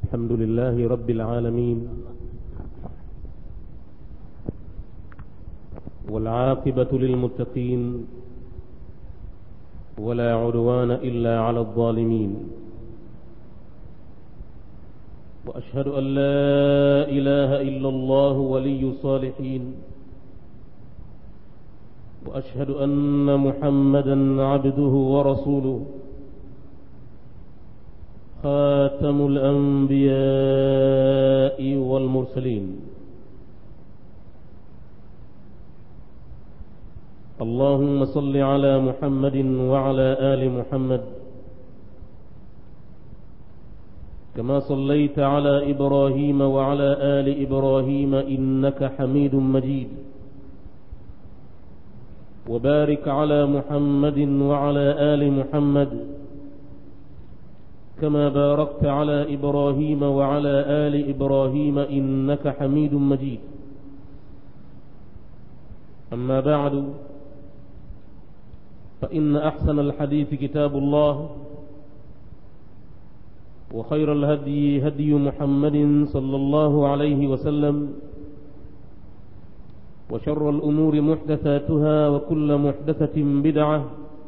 الحمد لله رب العالمين والعاقبة للمتقين ولا عدوان إلا على الظالمين وأشهد أن لا إله إلا الله ولي الصالحين وأشهد أن محمدا عبده ورسوله خاتم الأنبياء والمرسلين اللهم صل على محمد وعلى آل محمد كما صليت على إبراهيم وعلى آل إبراهيم إنك حميد مجيد وبارك على محمد وعلى آل محمد كما باركت على إبراهيم وعلى آل إبراهيم إنك حميد مجيد أما بعد فإن أحسن الحديث كتاب الله وخير الهدي هدي محمد صلى الله عليه وسلم وشر الأمور محدثاتها وكل محدثة بدعة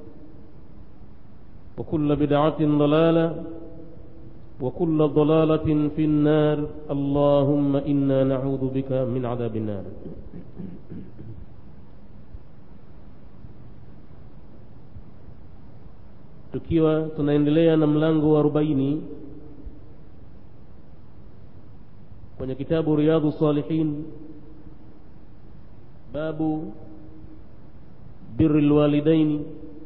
وكل بدعة ضلالة وكل ضلالة في النار اللهم إنا نعوذ بك من عذاب النار tukiwa tunaendelea na mlango wa arobaini kwenye kitabu riyadhu salihin babu biri lwalidaini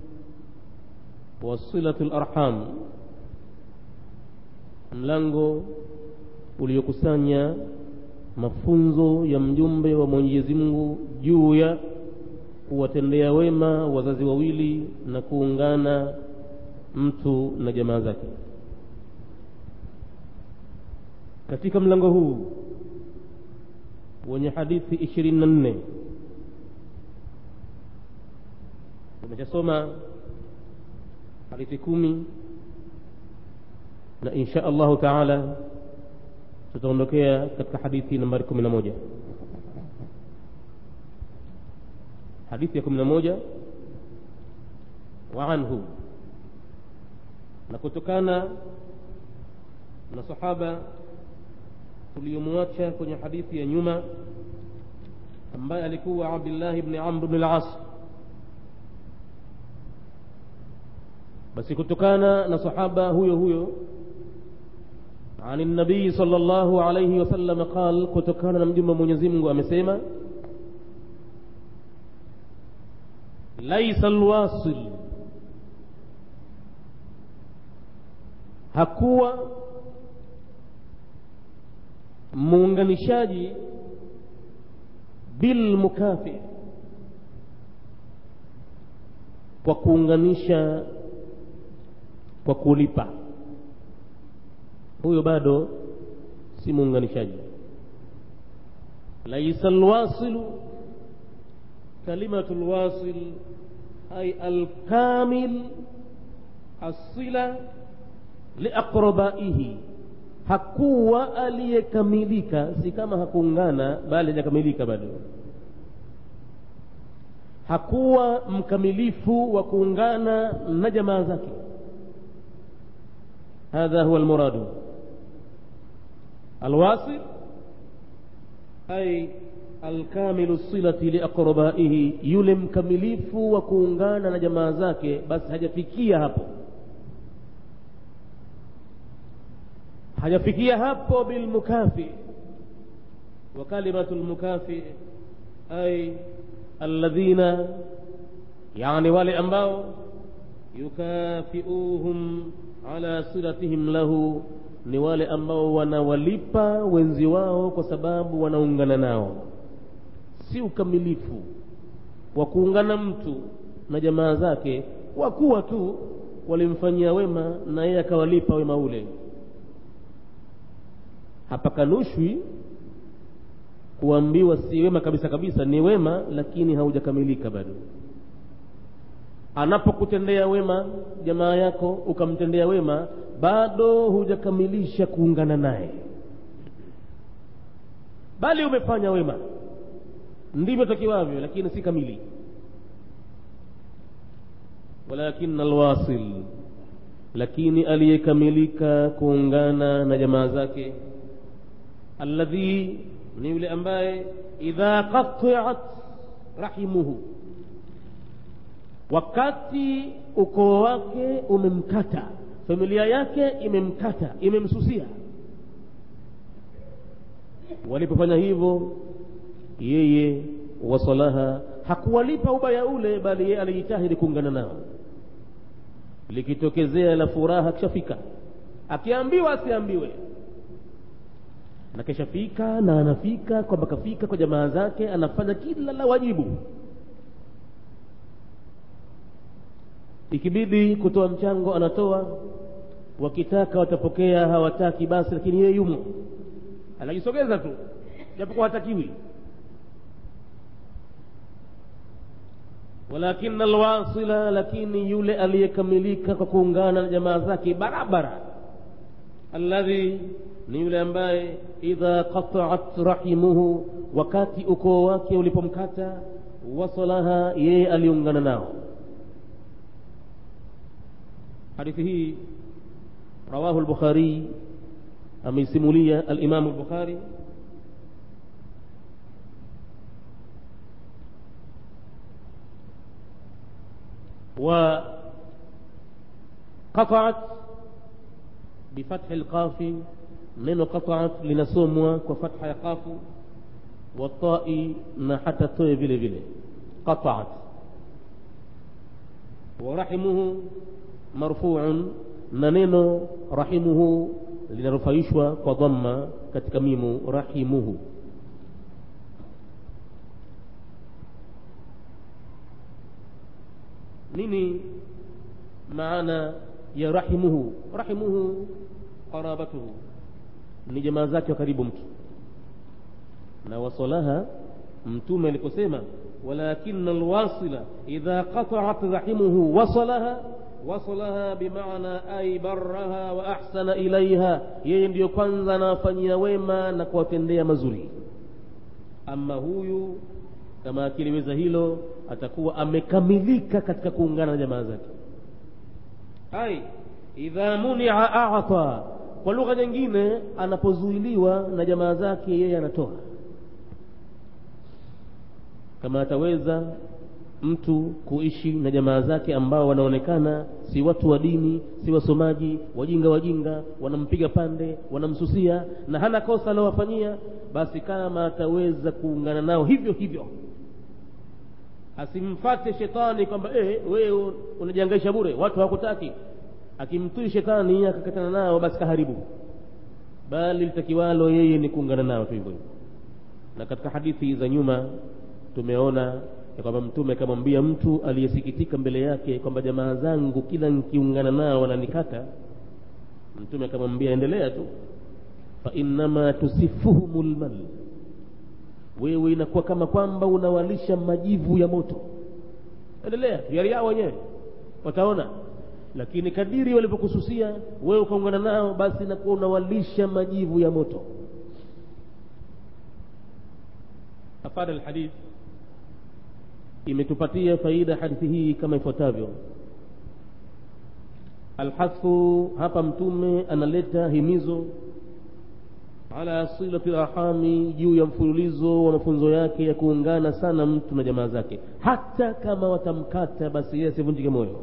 wasilatu larham mlango uliokusanya mafunzo ya mjumbe wa mwenyezi mungu juu ya kuwatendea wema wazazi wawili na kuungana mtu na jamaa zake katika mlango huu wenye hadithi ishirini na nne tumeshasoma hadithi kumi na insha allahu taala tutaondokea katika hadithi nambari kumi na moja hadithi ya kumi na moja wa anhu na kutokana na sahaba tuliyomwacha kwenye hadithi ya nyuma ambaye alikuwa abdillahi bni amr bni las basi kutokana na sahaba huyo huyo عن النبي صلى الله عليه وسلم قال kutokana na mjumbe mwenyezi mungu amesema laisa alwasil hakuwa muunganishaji bilmukafi kwa kuunganisha kwa kulipa huyo bado si muunganishaji laisa alwasilu kalimatu lwasil ay alkamil asila liaqrabaihi hakuwa aliyekamilika si kama hakuungana bali hajakamilika bado hakuwa mkamilifu wa kuungana na jamaa zake hadha huwa almuradu alwasil ay alkamilu silati liaqrabaihi yule mkamilifu wa kuungana na jamaa zake basi hajafikia hapo hajafikia hapo bilmukafi wa kalimatu lmukafi ay alladhina yani wale ambao yukafiuhum ala silatihim lahu ni wale ambao wanawalipa wenzi wao kwa sababu wanaungana nao si ukamilifu wa kuungana mtu na jamaa zake kwa kuwa tu walimfanyia wema na yeye akawalipa wema ule hapakanushwi kuambiwa si wema kabisa kabisa ni wema lakini haujakamilika bado anapokutendea wema jamaa yako ukamtendea wema bado hujakamilisha kuungana naye bali umefanya wema ndivyo takiwavyo lakini si kamili walakin alwasil lakini aliyekamilika kuungana na jamaa zake alladhi ni yule ambaye idha qatiat rahimuhu wakati ukoo wake umemkata familia yake imemkata imemsusia walipofanya hivyo yeye wasalaha hakuwalipa ubaya ule bali yeye alijitahidi kuungana nao likitokezea la furaha kishafika akiambiwa asiambiwe na kishafika na anafika kwamba kafika kwa jamaa zake anafanya kila la wajibu ikibidi kutoa mchango anatoa wakitaka watapokea hawataki basi lakini yeye yumo anajisogeza tu japokuwa hatakiwi walakin alwasila lakini yule aliyekamilika kwa kuungana na jamaa zake barabara alladhi ni yule ambaye idha qataat rahimuhu wakati ukoo wake ulipomkata wasalaha yeye aliungana nao hadithi hii rawahu lbukhari ameisimulia alimamu lbukhari وقطعت بفتح القاف neno qataat linasomwa kwa fatha ya qafu watai na hata toe vile vile qataat warahimuhu marfuun na neno rahimuhu linarufaishwa kwa dhamma katika mimu rahimuhu nini maana ya rahimuhu rahimuhu qarabatuhu ni jamaa zake wa karibu mtu na wasalaha mtume aliposema walakin alwasila idha qataat rahimuhu wasalaha wasalaha bimaana ay baraha wa ahsana ilaiha yeye ndiyo kwanza anawafanyia wema na kuwatendea mazuri ama huyu kama akiliweza hilo atakuwa amekamilika katika kuungana na jamaa zake ai idha munia ata kwa lugha nyingine anapozuiliwa na jamaa zake yeye anatoa kama ataweza mtu kuishi na jamaa zake ambao wanaonekana si watu wa dini si wasomaji wajinga wajinga wanampiga pande wanamsusia na hana kosa alowafanyia basi kama ataweza kuungana nao hivyo hivyo asimfate shetani kwamba eh, wewe unajiangaisha bure watu hawakutaki akimtii shetani akakatana nao basi kaharibu bali litakiwalo yeye ni kuungana nao tu hivyo na katika hadithi za nyuma tumeona ya kwamba mtume akamwambia mtu aliyesikitika mbele yake kwamba jamaa zangu kila nikiungana nao wananikata mtume akamwambia endelea tu fa innama tusifuhumu lmal wewe inakuwa kama kwamba unawalisha majivu ya moto endelea hiari yao wenyewe wataona lakini kadiri walivyokususia wewe ukaungana nao basi inakuwa unawalisha majivu ya moto afada alhadith imetupatia faida hadithi hii kama ifuatavyo alhathu hapa mtume analeta himizo ala silati larhami juu ya mfululizo wa mafunzo yake ya kuungana sana mtu na jamaa zake hata kama watamkata basi yeye asivunjike moyo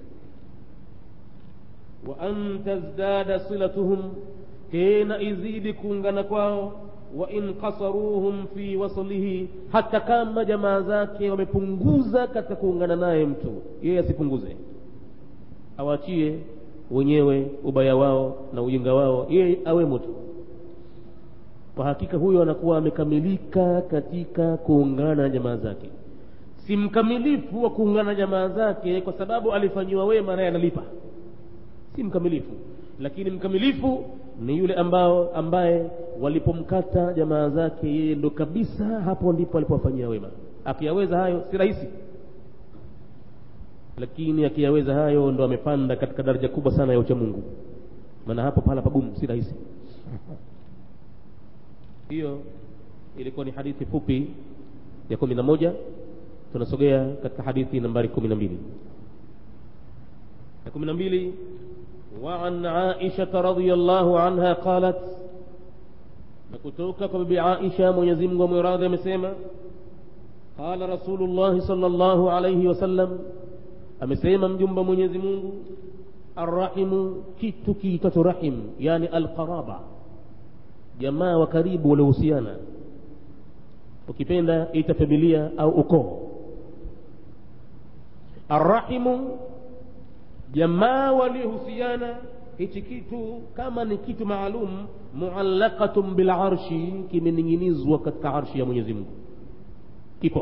wa an tazdada silatuhum tena izidi kuungana kwao wa in qasaruhum fi waslihi hata kama jamaa zake wamepunguza katika kuungana naye mtu yeye asipunguze awachie wenyewe ubaya wao na ujinga wao yeye awemo tu kwa hakika huyo anakuwa amekamilika katika kuungana na jamaa zake si mkamilifu wa kuungana na jamaa zake kwa sababu alifanyiwa wema naye analipa si mkamilifu lakini mkamilifu ni yule ambao ambaye walipomkata jamaa zake yeye ndo kabisa hapo ndipo alipowafanyia wema akiyaweza hayo si rahisi lakini akiyaweza hayo ndo amepanda katika daraja kubwa sana ya uchamungu maana hapo pahala pagumu si rahisi hiyo ilikuwa ni hadithi fupi ya kumi na moja tunasogea katika hadithi nambari kumi na mbili ya kumi na mbili وعن عائشة رضي الله عنها قالت نكتوك ببي عائشة من يزم ومراد مسيما قال رسول الله صلى الله عليه وسلم أمسيما مجنب من يزم الرحم كيت كيتة رحم يعني القرابة jamaa wa karibu waliohusiana ukipenda ita familia au ukoo arrahimu jamaa waliohusiana hichi kitu kama ni kitu maalum muallaqatun bilarshi kimening'inizwa katika arshi ya mwenyezi mungu kipo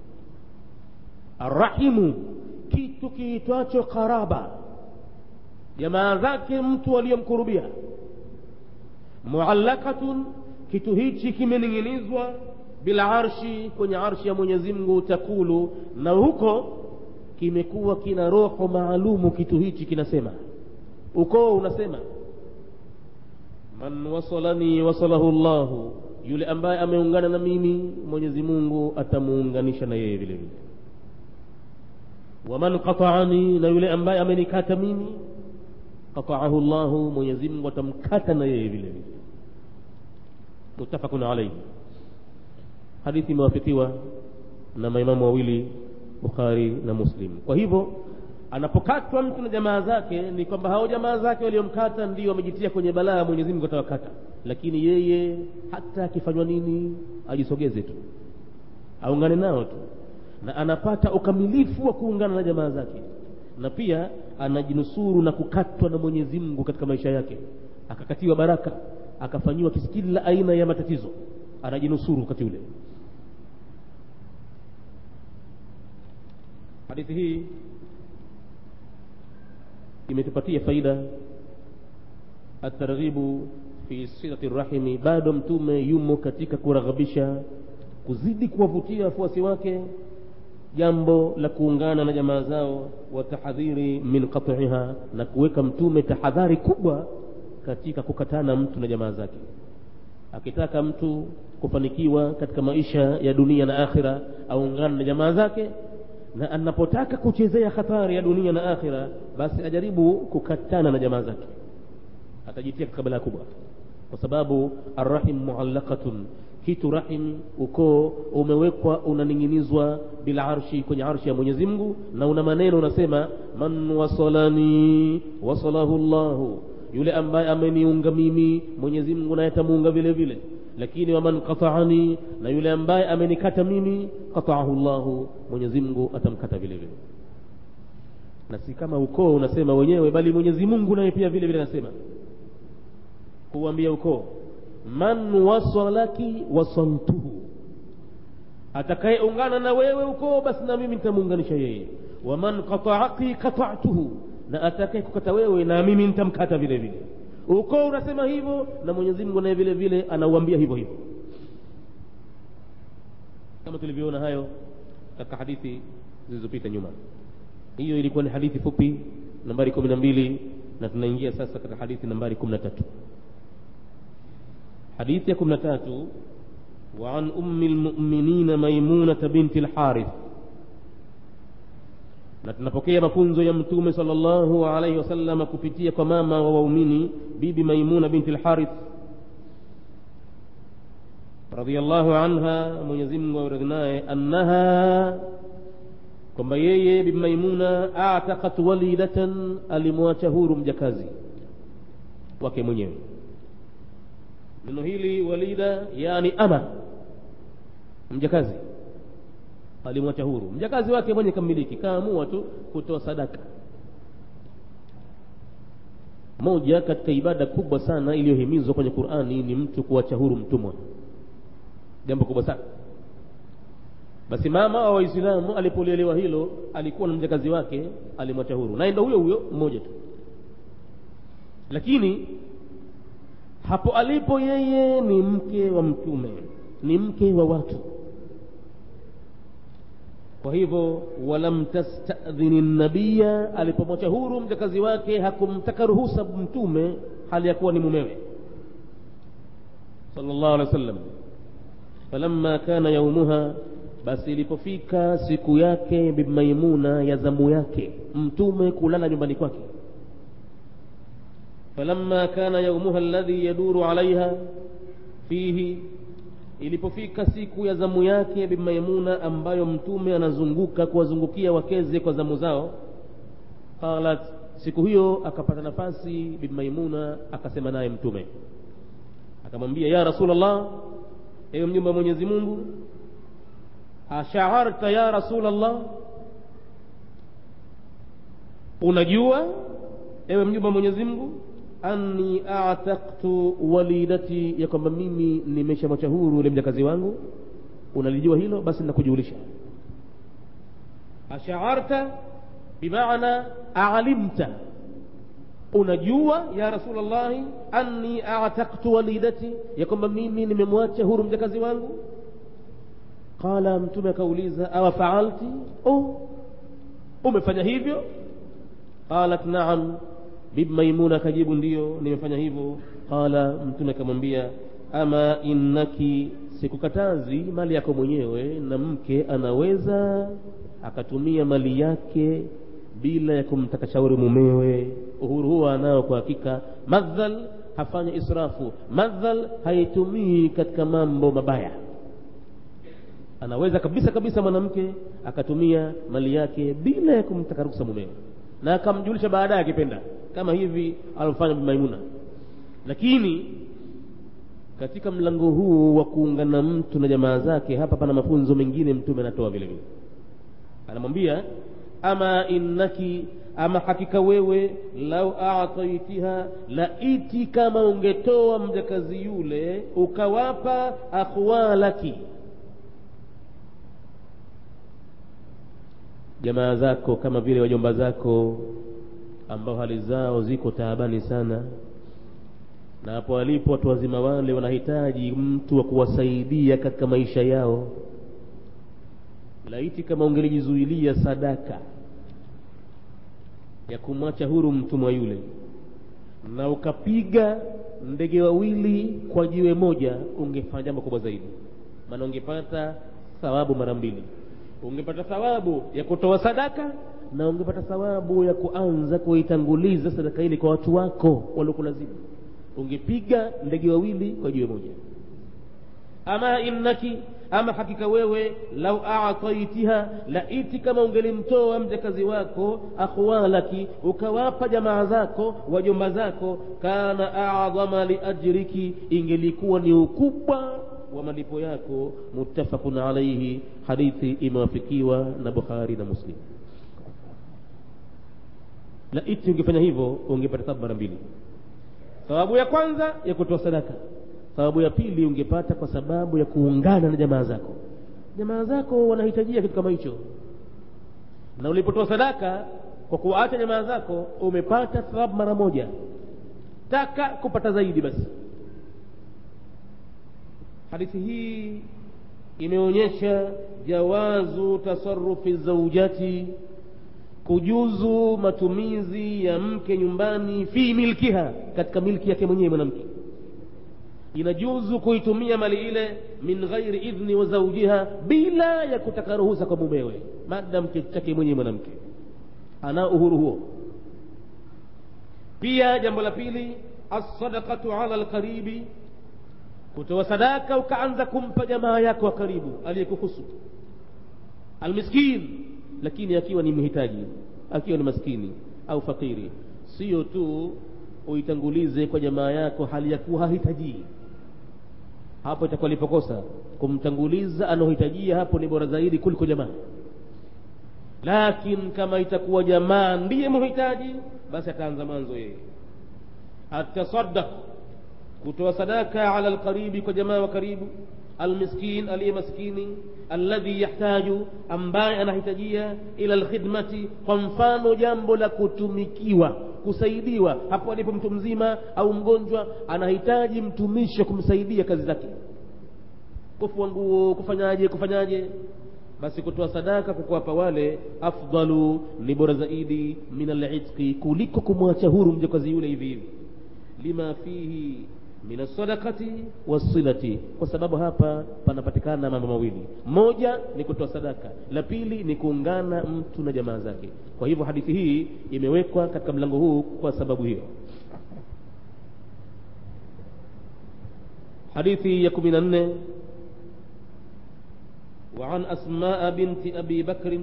arrahimu kitu kiitwacho karaba jamaa zake mtu aliyomkurubia muallakatun kitu hichi kimening'inizwa bila arshi kwenye arshi ya mwenyezi mungu takulu na huko kimekuwa kina roho maalumu kitu hichi kinasema ukoo unasema man wasalani wasalahu llahu yule ambaye ameungana na mimi mwenyezi mungu atamuunganisha na yeye vile vile waman qataani na yule ambaye amenikata mimi qataahu llahu mwenyezi mungu atamkata na yeye vile vile muttafaqun alaihi hadithi imewafikiwa na maimamu wawili bukhari na muslim kwa hivyo anapokatwa mtu na jamaa zake ni kwamba hao jamaa zake waliomkata ndio wamejitia kwenye balaa mwenyezi mungu atawakata lakini yeye hata akifanywa nini ajisogeze tu aungane nao tu na anapata ukamilifu wa kuungana na jamaa zake na pia anajinusuru na kukatwa na mwenyezi mungu katika maisha yake akakatiwa baraka akafanyiwa kila aina ya matatizo anajinusuru wakati ule hadithi hii imetupatia faida atarghibu fi silati rahimi bado mtume yumo katika kuraghabisha kuzidi kuwavutia wafuasi wake jambo la kuungana na jamaa zao wa tahadhiri min qat'iha na kuweka mtume tahadhari kubwa katika kukatana mtu na jamaa zake akitaka mtu kufanikiwa katika maisha ya dunia na akhira aungane na jamaa zake na anapotaka kuchezea hatari ya dunia na akhira basi ajaribu kukatana na jamaa zake atajitia katika balaa kubwa kwa sababu arrahim muallaqatun kitu rahim ukoo umewekwa unaning'inizwa bila arshi kwenye arshi ya mwenyezi mungu na una maneno unasema man wasalani wasalahu llahu yule ambaye ameniunga mimi mwenyezi mungu naye atamuunga vile vile lakini waman qataani na yule ambaye amenikata mimi qataahu llahu mwenyezi mungu atamkata vile vile na si kama ukoo unasema wenyewe bali mwenyezi mungu naye pia vile vile anasema kuambia ukoo man wasalaki wasaltuhu atakayeungana na wewe ukoo basi na mimi nitamuunganisha yeye waman qataaki qatatuhu na atakaye kukata wewe na mimi nitamkata vile vile ukoo unasema hivyo na mwenyezi mungu naye vile vile anauambia hivyo hivyo kama tulivyoona hayo katika hadithi zilizopita nyuma hiyo ilikuwa ni hadithi fupi nambari kumi na mbili na tunaingia sasa katika hadithi nambari kumi na tatu hadithi ya kumi na tatu وعن أم المؤمنين ميمونة بنت الحارث na tunapokea mafunzo ya mtume sallallahu alaihi wasallam kupitia kwa mama wa waumini bibi maimuna binti lharith radhiallahu anha mwenyezi mungu aradhi naye annaha kwamba yeye bibi maimuna atakat walidatan alimwacha huru mjakazi wake mwenyewe neno hili walida yani ama mjakazi alimwacha huru mjakazi wake mwenye kamiliki kaamua tu kutoa sadaka moja katika ibada kubwa sana iliyohimizwa kwenye qurani ni mtu kuwacha huru mtumwa jambo kubwa sana basi mama wa waislamu alipolielewa hilo alikuwa na mjakazi wake alimwacha huru naye ndo huyo huyo mmoja tu lakini hapo alipo yeye ni mke wa mtume ni mke wa watu kwa hivyo walam tastadhini nabiya alipomwacha huru mjakazi wake hakumtaka ruhusa mtume hali ya kuwa ni mumewe sallallahu alaihi wasallam falamma kana yaumuha basi ilipofika siku yake bimaimuna ya zamu yake mtume kulala nyumbani kwake falamma kana yaumuha alladhi yaduru alaiha fihi ilipofika siku ya zamu yake bimaimuna ambayo mtume anazunguka kuwazungukia wakeze kwa zamu zao qalat siku hiyo akapata nafasi bimaimuna akasema naye mtume akamwambia ya rasulllah ewe mjumbe wa mwenyezi mungu ashaarta ya rasulllah unajua ewe mjumbe wa mwenyezi mungu anni ataktu walidati ya kwamba mimi nimeshamwacha huru ule mjakazi wangu unalijua hilo basi nakujulisha ashaarta bimaana alimta unajua ya rasulllahi anni ataktu walidati ya kwamba mimi nimemwacha huru mjakazi wangu qala mtume akauliza awa faalti oh umefanya hivyo qalat naam bibi maimuna akajibu ndiyo nimefanya hivyo qala mtume akamwambia ama innaki sikukatazi mali yako mwenyewe na mke anaweza akatumia mali yake bila ya kumtaka shauri mumewe uhuru huo anao kwa hakika madhal hafanya israfu madhal haitumii katika mambo mabaya anaweza kabisa kabisa mwanamke akatumia mali yake bila ya kumtaka ruksa mumewe na akamjulisha baadaye akipenda kama hivi alivyofanya maimuna lakini katika mlango huu wa kuungana mtu na jamaa zake hapa pana mafunzo mengine mtume anatoa vile vile anamwambia ama innaki ama hakika wewe lau ataitiha laiti kama ungetoa mjakazi yule ukawapa akhwalaki jamaa zako kama vile wajomba zako ambao hali zao ziko taabani sana na hapo walipo watu wazima wale wanahitaji mtu wa kuwasaidia katika maisha yao laiti kama ungelijizuilia sadaka ya kumwacha huru mtumwa yule na ukapiga ndege wawili kwa jiwe moja ungefanya jambo kubwa zaidi maana ungepata thawabu mara mbili ungepata thawabu ya kutoa sadaka na ungepata thawabu ya kuanza kuitanguliza sadaka ile kwa watu wako waliokulazimu ungepiga ndege wawili kwa jiwe moja ama innaki ama hakika wewe lau ataitiha laiti kama ungelimtoa mjakazi wako akhwalaki ukawapa jamaa zako wajomba zako kana adhama liajriki ingelikuwa ni ukubwa wa malipo yako muttafaqun alaihi hadithi imewafikiwa na bukhari na muslim laiti ungefanya hivyo ungepata thawabu mara mbili thawabu ya kwanza ya kutoa sadaka thawabu ya pili ungepata kwa sababu ya kuungana na jamaa zako jamaa zako wanahitajia kitu kama hicho na ulipotoa sadaka kwa kuwaacha jamaa zako umepata thawabu mara moja taka kupata zaidi basi hadithi hii imeonyesha jawazu tasarufi zaujati kujuzu matumizi ya mke nyumbani fi milkiha katika milki yake mwenyewe mwanamke inajuzu kuitumia mali ile min ghairi idhni wa zaujiha bila ya kutaka ruhusa kwa mumewe madam kitu chake mwenyewe mwanamke ana uhuru huo pia jambo la pili alsadaqatu ala alqaribi kutoa sadaka ukaanza kumpa jamaa yako wa karibu aliyekuhusu almiskin lakini akiwa ni mhitaji akiwa ni maskini au fakiri sio tu uitangulize kwa jamaa yako hali ya kuwa hahitajii hapo itakuwa lipokosa kumtanguliza anaohitajia hapo ni bora zaidi kuliko jamaa lakini kama itakuwa jamaa ndiye mhitaji basi ataanza mwanzo yeye atasaddaq kutoa sadaka ala alqaribi kwa jamaa wa karibu almiskin aliye maskini alladhi yahtaju ambaye anahitajia ila alkhidmati kwa mfano jambo la kutumikiwa kusaidiwa hapo alipo mtu mzima au mgonjwa anahitaji mtumishi wa kumsaidia kazi zake kufua nguo kufanyaje kufanyaje basi kutoa sadaka kwa kuwapa wale afdalu ni bora zaidi min alitqi kuliko kumwacha huru mjakazi yule hivi hivi lima fihi min alsadaqati wassilati kwa sababu hapa panapatikana mambo mawili moja ni kutoa sadaka la pili ni kuungana mtu na jamaa zake kwa hivyo hadithi hii imewekwa katika mlango huu kwa sababu hiyo hadithi ya kumi na nne وعن أسماء بنت أبي بكر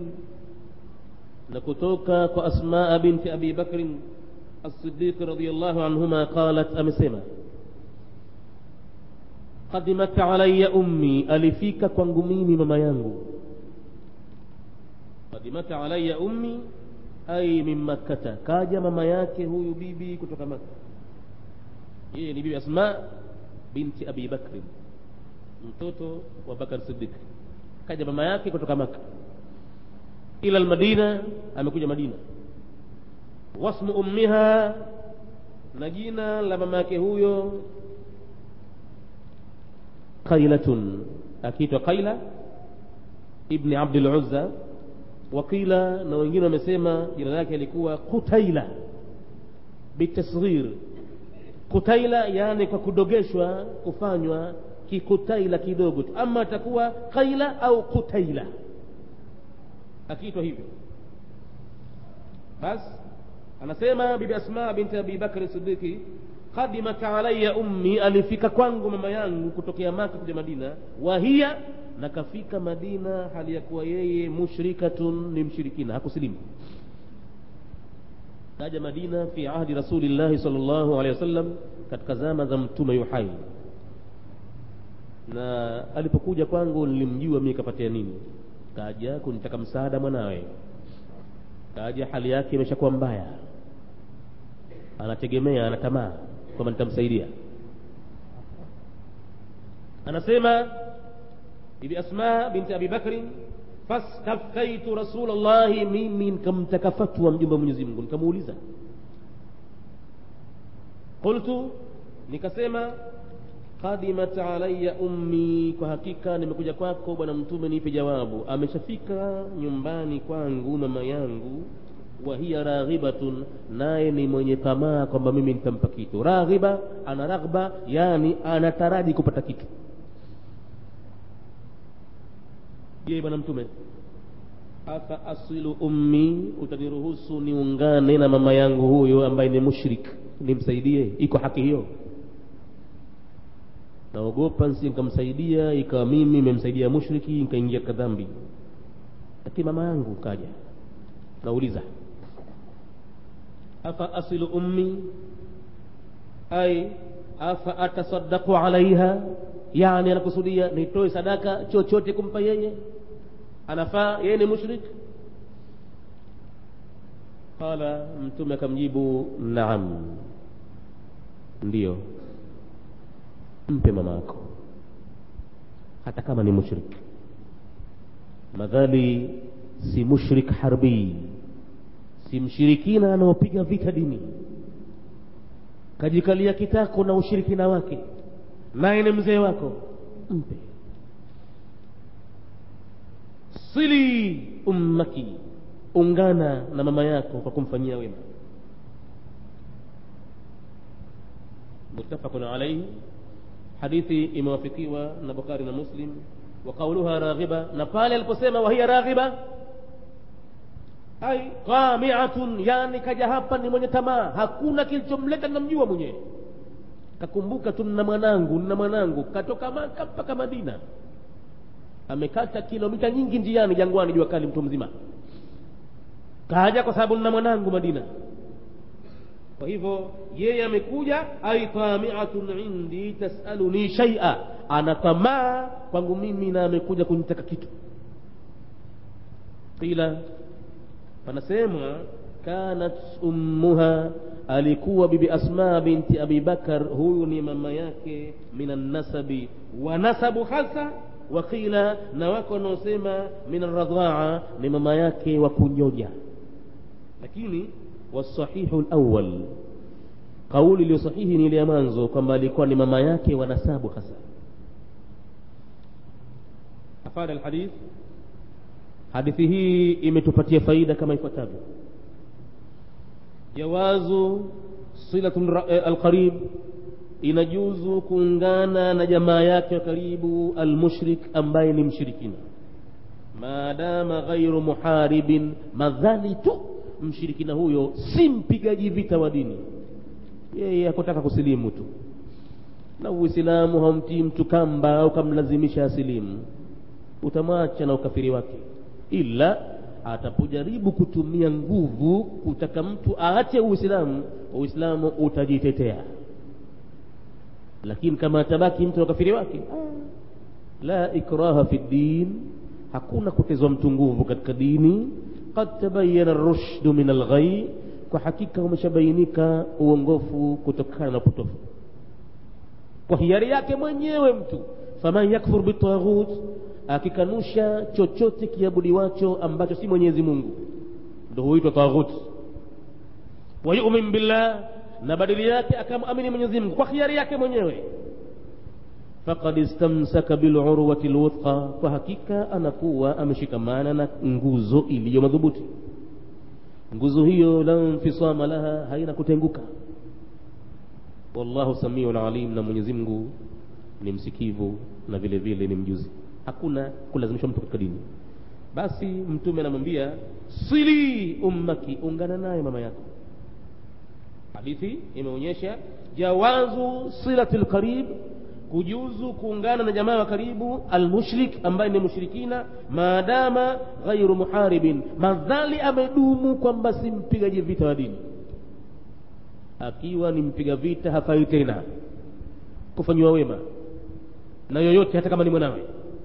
نكتوك وأسماء بنت أبي بكر الصديق رضي الله عنهما قالت أمسما قدمت علي أمي ألفيك كوانغميني مما ينغو قدمت علي أمي أي من مكة كاجا مما yake huyu bibi kutoka Makka yeye ni bibi Asma binti Abi Bakr mtoto wa Bakar Siddiq kaja mama yake kutoka Maka ila almadina amekuja Madina wasmu ummiha na jina la mama yake huyo qailatun akiitwa qaila ibni abdul uzza wakila na wengine wamesema jina lake alikuwa qutaila bitasghir qutaila yani kwa kudogeshwa kufanywa kikutaila kidogo tu ama atakuwa qaila au kutaila akiitwa hivyo basi anasema bibi asma binti abi bakri sidiki qadimat alaya ummi alifika kwangu mama yangu kutokea maka kuja madina wahia na kafika madina hali ya kuwa yeye mushrikatun ni mshirikina hakusilimu kaja madina fi ahdi rasulillahi sal llahu alehi wasallam katika zama za mtume yuhai na alipokuja kwangu nilimjua mimi kapatia nini kaja kunitaka msaada mwanawe kaja hali yake imeshakuwa mbaya anategemea ana tamaa kwamba nitamsaidia anasema bibi asma binti abi bakrin fastaftaitu rasulllahi mimi nikamtaka fatwa mjumbe wa mwenyezi mungu nikamuuliza qultu nikasema qadimat alaya ummi kwa hakika nimekuja kwako bwana mtume nipe jawabu ameshafika nyumbani kwangu mama yangu wa hiya raghibatun naye ni mwenye tamaa kwamba mimi nitampa kitu raghiba ana raghba yani anataraji kupata kitu je bwana mtume afa asilu ummi utaniruhusu niungane na mama yangu huyo ambaye ni mushrik nimsaidie iko haki hiyo naogopa nsi nikamsaidia ikawa mimi imemsaidia mushriki nikaingia katika dhambi lakini mama yangu kaja nauliza afa asilu ummi ai afa atasaddaqu alaiha yani anakusudia nitoe sadaka chochote kumpa yeye anafaa yeye ni mushrik qala mtume akamjibu naam ndiyo mpe mama yako hata kama ni mushrik madhali si mushrik harbi si mshirikina anaopiga vita dini kajikalia kitako na ushirikina wake naye ni mzee wako mpe sili ummaki ungana na mama yako kwa kumfanyia wema muttafaqun alaihi hadithi imewafikiwa na bukhari na muslim wa qauluha raghiba na pale aliposema wahiya raghiba ai qamiatun yani kaja hapa ni mwenye tamaa hakuna kilichomleta namjua mwenyewe kakumbuka tu nina mwanangu nina mwanangu katoka maka mpaka madina amekata kilomita nyingi njiani jangwani jua kali mtu mzima kaja kwa sababu nina mwanangu madina kwa hivyo yeye amekuja ai tamiatun indi tasaluni shaia ana tamaa kwangu mimi na amekuja kunitaka kitu qila panasema kanat ummuha alikuwa bibi asma binti abi bakar huyu ni mama yake minan nasabi wa nasabu hasa wakila na wako wanaosema min radhaa ni mama yake wa kunyoja lakini wasahihu lawal kauli iliyo sahihi ni ile ya mwanzo kwamba alikuwa ni mama yake wa nasabu hasa afada alhadith hadithi hii imetupatia faida kama ifuatavyo jawazu silatu alqarib inajuzu kuungana na jamaa yake wa karibu almushrik ambaye ni mshirikina maadama ghairu muharibin madhali tu mshirikina huyo si mpigaji vita wa dini yeye hakutaka kusilimu tu na uislamu haumtii mtu kamba au kamlazimisha asilimu utamwacha na ukafiri wake ila atapojaribu kutumia nguvu kutaka mtu aache uislamu uislamu utajitetea lakini kama atabaki mtu na ukafiri wake la ikraha fi ddin hakuna kutezwa mtu nguvu katika dini qad tabayana rushdu min alghai kwa hakika umeshabainika uongofu kutokana na upotofu kwa hiari yake mwenyewe mtu faman yakfur bitaghut akikanusha chochote kiabudiwacho ambacho si mwenyezi mungu ndo huitwa taghut wayumin billah na badili yake akamamini mwenyezi mungu kwa hiari yake mwenyewe faqad istamsaka bilurwati lwuthqa kwa hakika anakuwa ameshikamana na nguzo iliyo madhubuti nguzo hiyo la nfisama laha haina kutenguka wallahu samiun alim na mwenyezi mungu ni msikivu na vile vile ni mjuzi hakuna kulazimishwa mtu katika dini basi mtume anamwambia sili ummaki ungana naye mama yako hadithi imeonyesha jawazu silati lqarib kujuzu kuungana na jamaa wa karibu almushrik ambaye ni mushrikina maadama ghairu muharibin madhali amedumu kwamba si mpigaji vita wa dini akiwa ni mpiga vita hafai tena kufanyiwa wema na yoyote hata kama ni mwanawe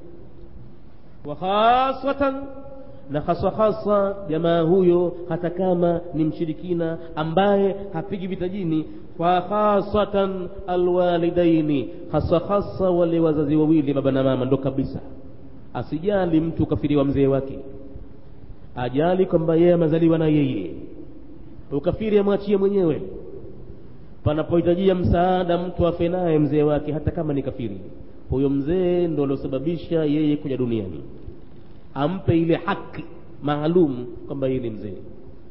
wa khasatan na haswa haswa jamaa huyo hata kama ni mshirikina ambaye hapigi vita jini fa khasatan alwalidaini hasa hasa wale wazazi wawili baba na mama ndo kabisa asijali mtu ukafiri wa mzee wake ajali kwamba yeye amezaliwa na yeye ukafiri amwachie mwenyewe panapohitajia msaada mtu afe naye mzee wake hata kama ni kafiri huyo mzee ndo aliosababisha yeye kuja duniani ampe ile haki maalum kwamba yeye ni mzee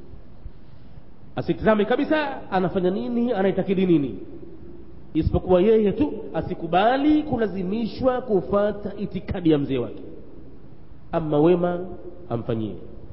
asitizame kabisa anafanya nini anaitakidi nini isipokuwa yeye tu asikubali kulazimishwa kufata itikadi ya mzee wake ama wema amfanyie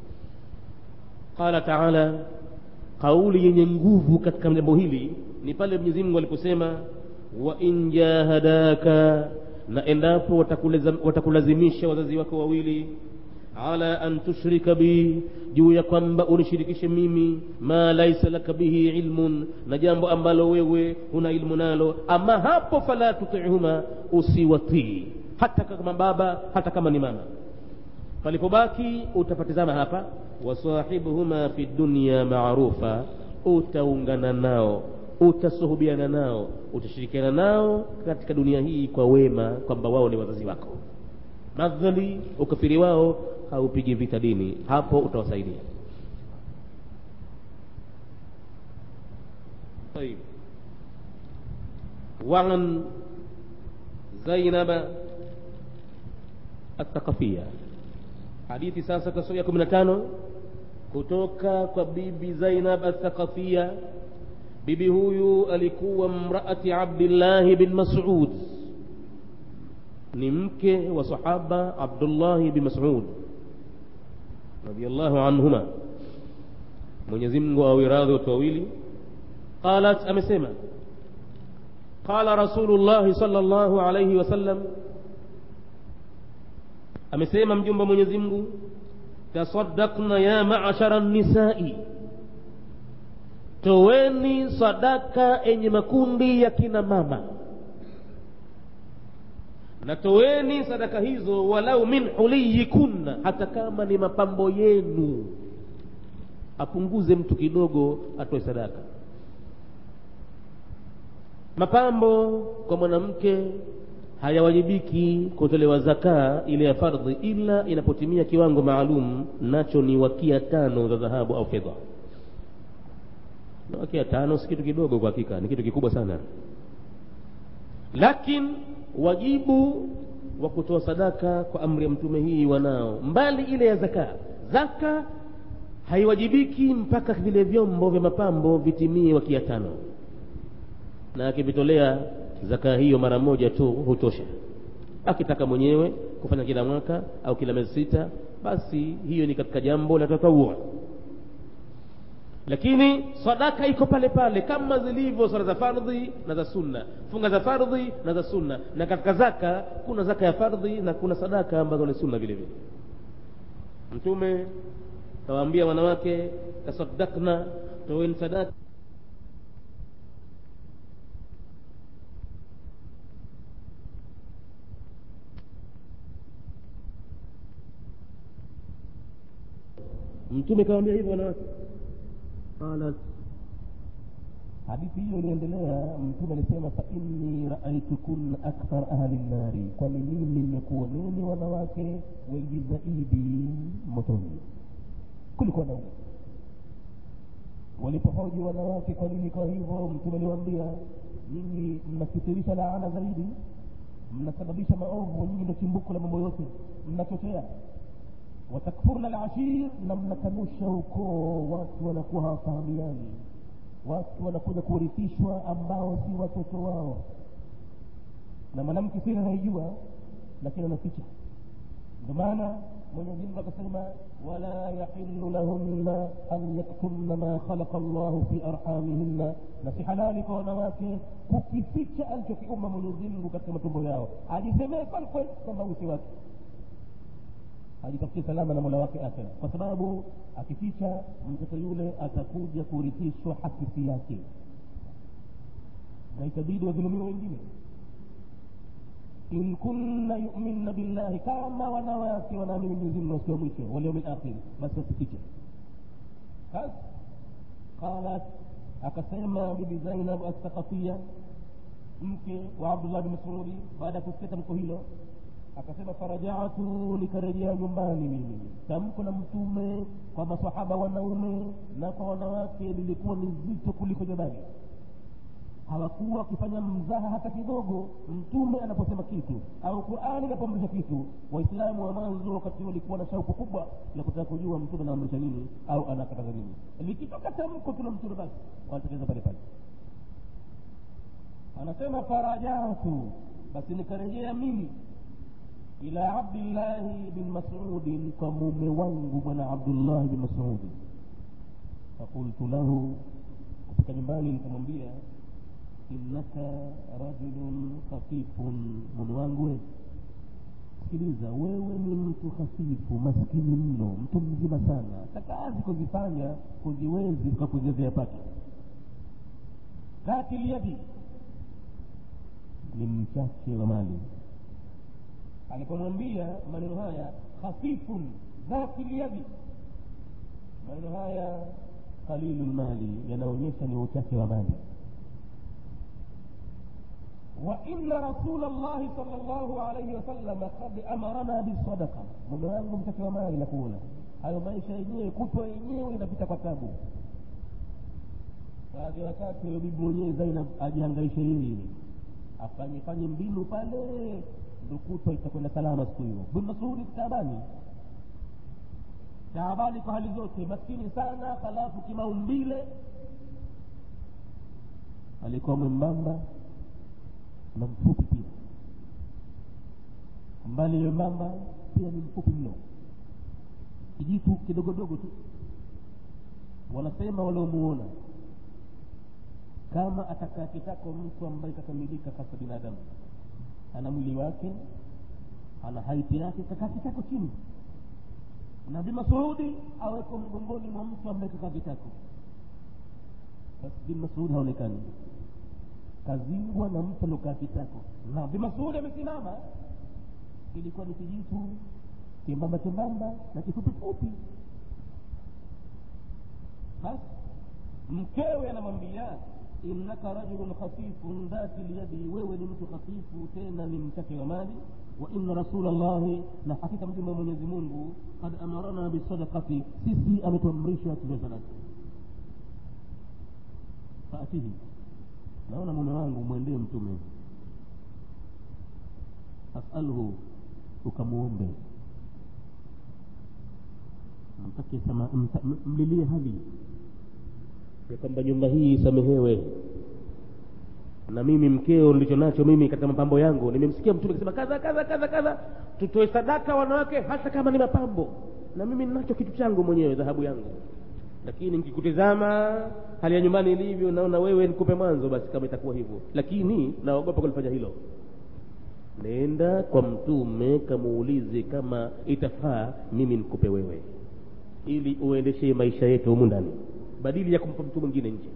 qala taala kauli yenye nguvu katika jambo hili ni pale mwenyezi mungu aliposema wa in jahadaka na endapo watakulazimisha wazazi wako wawili ala an tushrika bi juu ya kwamba unishirikishe mimi ma laisa laka bihi ilmun na jambo ambalo wewe huna ilmu nalo ama hapo fala tutihuma usiwatii hata kama baba hata kama ni mama palipobaki utapatizama hapa wasahibuhuma fi dunya maarufa utaungana nao utasuhubiana nao utashirikiana nao katika dunia hii kwa wema kwamba wao ni wazazi wako madhali ukafiri wao haupigi vita dini hapo utawasaidia طيب وعن زينب الثقفية hadithi sasa tasoma ya kumi na tano kutoka kwa bibi zainab athaqafia bibi huyu alikuwa mraati abdillahi bin masud ni mke wa sahaba abdullahi bin masud radiallahu anhuma mwenyezi mungu awe radhi watu wawili qalat amesema qala rasulullahi sala llahu alaihi wasallam amesema mjumba mwenyezi mungu tasaddaqna ya maashara nisai toweni sadaka enye makundi ya kina mama na toweni sadaka hizo walau min huliyikunna hata kama ni mapambo yenu apunguze mtu kidogo atoe sadaka mapambo kwa mwanamke hayawajibiki kutolewa zakaa ile ya fardhi ila inapotimia kiwango maalum nacho ni wakia tano za dhahabu au fedha na wakia tano si kitu kidogo kwa hakika ni kitu kikubwa sana lakini wajibu wa kutoa sadaka kwa amri ya mtume hii wanao mbali ile ya zaka zaka haiwajibiki mpaka vile vyombo vya mapambo vitimie wakia tano na akivitolea zaka hiyo mara moja tu hutosha akitaka mwenyewe kufanya kila mwaka au kila miezi sita basi hiyo ni katika jambo la tatawua lakini sadaka iko pale pale kama zilivyo sala za fardhi na za sunna funga za fardhi na za sunna na katika zaka kuna zaka ya fardhi na kuna sadaka ambazo ni sunna vile vile mtume kawaambia wanawake tasaddaqna toweni sadaka mtume kawaambia hivyo wanawake qalat hadithi hiyo iliendelea mtume alisema fa inni raaitukunna akthar ahli nnari kwani mimi nimekuoneni wanawake wengi zaidi motoni kuliko wanaume walipohoji wanawake kwa nini kwa hivyo mtume aliwaambia nyinyi mnakithirisha laana zaidi mnasababisha maovu nyinyi ndo chimbuko la mambo yote mnachochea watakfurna alashir na mnakanusha ukoo watu wanakuwa hawafahamiani watu wanakuja kurithishwa ambao si watoto wao na mwanamke siri anaijua lakini anaficha ndio maana mwenyezi mungu akasema wala yahilu lahunna an yaktumna ma khalaqa llahu fi arhamihinna na si halali kwa wanawake kukificha alichokiumba mwenyezi mungu katika matumbo yao ajisemee kwalkwel kwamba usi wake ajitafutie salama na mola wake akhira kwa sababu akificha mtoto yule atakuja kurithishwa hakisi yake na itabidi wadhulumiwa wengine in kunna yuminna billahi kama wanawake wanaamini mwenyezi mungu siku ya mwisho walyaumi lakhiri basi wasifiche basi qalat akasema bibi zainab assakafia mke wa abdullah bin masudi baada ya kusikia tamko hilo akasema farajatu nikarejea nyumbani mimi tamko la mtume kwa masahaba wanaume na kwa wanawake lilikuwa ni zito kuliko jabali hawakuwa wakifanya mzaha hata kidogo mtume anaposema kitu au qurani inapoamrisha kitu waislamu wa mwanzo wakati walikuwa na shauku kubwa la kutaka kujua mtume anaamrisha nini au anakataza nini likitoka tamko tuna mtume basi wanatekeleza pale pale anasema farajatu basi nikarejea mimi ila abdillahi bin masudin kwa mume wangu bwana abdullahi bin masudi fakultu lahu kufika nyumbani nikamwambia innaka rajulun khafifun mume wangu we sikiliza wewe ni mtu hafifu maskini mno mtu mzima sana takazi kuzifanya kuziwezi tukakuzezea pake kati lyadi ni mchache wa mali alipomwambia maneno haya khafifun dhati lyadi maneno haya qalilu lmali yanaonyesha ni uchache wa mali وإن رسول الله صلى الله عليه وسلم قد أمرنا بالصدقة mume wangu mchache wa mali nakuona hayo maisha yenyewe kutwa yenyewe inapita kwa tabu baadhi ya wakati huyo bibi mwenyewe zainab ajihangaishe yeye afanye fanye mbinu pale ndo kutwa itakwenda salama siku hiyo bin masudi taabani taabani kwa hali zote maskini sana halafu kimaumbile alikuwa mwembamba na mfupi pia mbali mwembamba pia ni mfupi mno kijitu kidogodogo tu wanasema waliomuona kama atakaa kitako mtu ambaye kakamilika kasa binadamu ana mwili wake ana haiti yake kakaa kitako chini na bin masudi aweko mgongoni mwa mtu ambaye kakaa kitako basi bin masudi haonekani kazingwa na mtu aliokaa kitako na bin masudi amesimama ilikuwa ni kijitu chembamba chembamba na kifupifupi basi mkewe anamwambia innaka rajulun khafifun dhati lyadi wewe ni mtu khafifu tena ni mchache wa mali wa inna rasula llahi na hakika mjumbe wa mwenyezi mungu kad amarana bisadakati sisi ametuamrisha tuwe sadaka faatihi naona mume wangu mwendee mtume asalhu ukamwombe mtake sama mta, mlilie hali ya kwamba nyumba hii isamehewe na mimi mkeo nilicho nacho mimi katika mapambo yangu nimemsikia mtume akisema kadha kadha kadha kadha tutoe sadaka wanawake hata kama ni mapambo na mimi ninacho kitu changu mwenyewe dhahabu yangu lakini nikikutizama hali ya nyumbani ilivyo naona wewe nikupe mwanzo basi kama itakuwa hivyo lakini naogopa kulifanya hilo nenda kwa mtume kamuulize kama itafaa mimi nikupe wewe ili uendeshe maisha yetu humu ndani badili ya kumpa mtu mwingine nje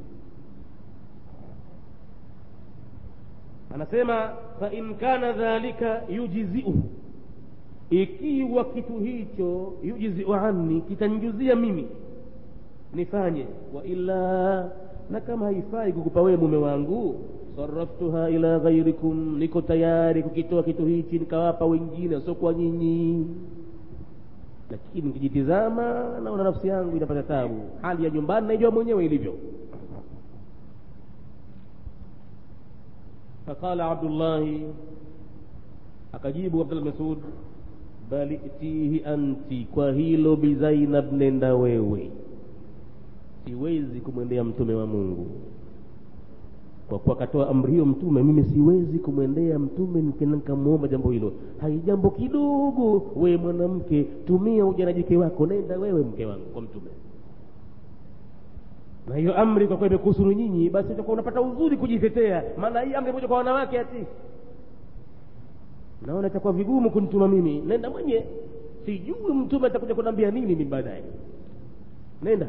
anasema fa in kana dhalika yujziu ikiwa kitu hicho yujziu anni kitanjuzia mimi nifanye wa illa na kama haifai kukupa wewe mume wangu saraftuha ila ghairikum niko tayari kukitoa kitu hichi nikawapa wengine wasiokuwa nyinyi lakini nikijitizama naona nafsi yangu inapata tabu hali ya nyumbani naijua mwenyewe ilivyo faqala abdullahi akajibu abdullah masud bali itihi anti kwa hilo bizainab nenda wewe siwezi kumwendea mtume wa mungu kwa kuwa akatoa amri hiyo mtume mimi siwezi kumwendea mtume nikamwomba jambo hilo haijambo kidogo wewe mwanamke tumia ujanajike wako nenda wewe mke wangu kwa mtume na hiyo amri kwa kuwa imekuhusuru nyinyi basi utakuwa unapata uzuri kujitetea maana hii amri moja kwa wanawake ati naona itakuwa vigumu kunituma mimi nenda mwenye sijui mtume atakuja kuniambia nini mimi baadaye nenda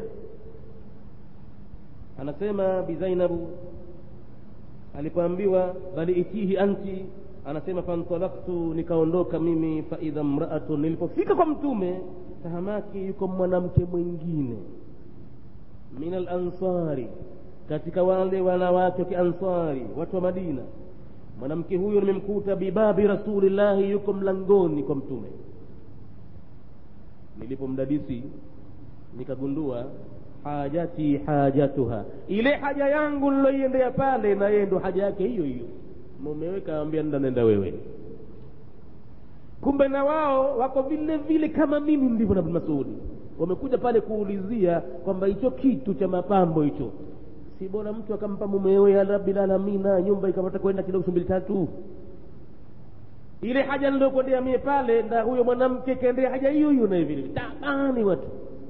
anasema bizainabu alipoambiwa bali itihi anti anasema fantalaktu nikaondoka mimi faidha mraatun nilipofika kwa mtume tahamaki yuko mwanamke mwingine min alansari katika wale wanawake wa kiansari watu wa madina mwanamke huyo nimemkuta bibabi rasulillahi yuko mlangoni kwa mtume nilipomdadisi nikagundua hajati hajatuha ile haja yangu niloiendea pale na yeye ndo haja yake hiyo hiyo mumewe kaambia nda nenda wewe kumbe na wao wako vile vile kama mimi ndivyo na masudi wamekuja pale kuulizia kwamba hicho kitu cha mapambo hicho si bora mtu akampa mumewe ya rabbil alamina nyumba ikapata kwenda kidogo mbili tatu ile haja niliokwendea mie pale na huyo mwanamke kaendea haja hiyo hiyo na vile tabani watu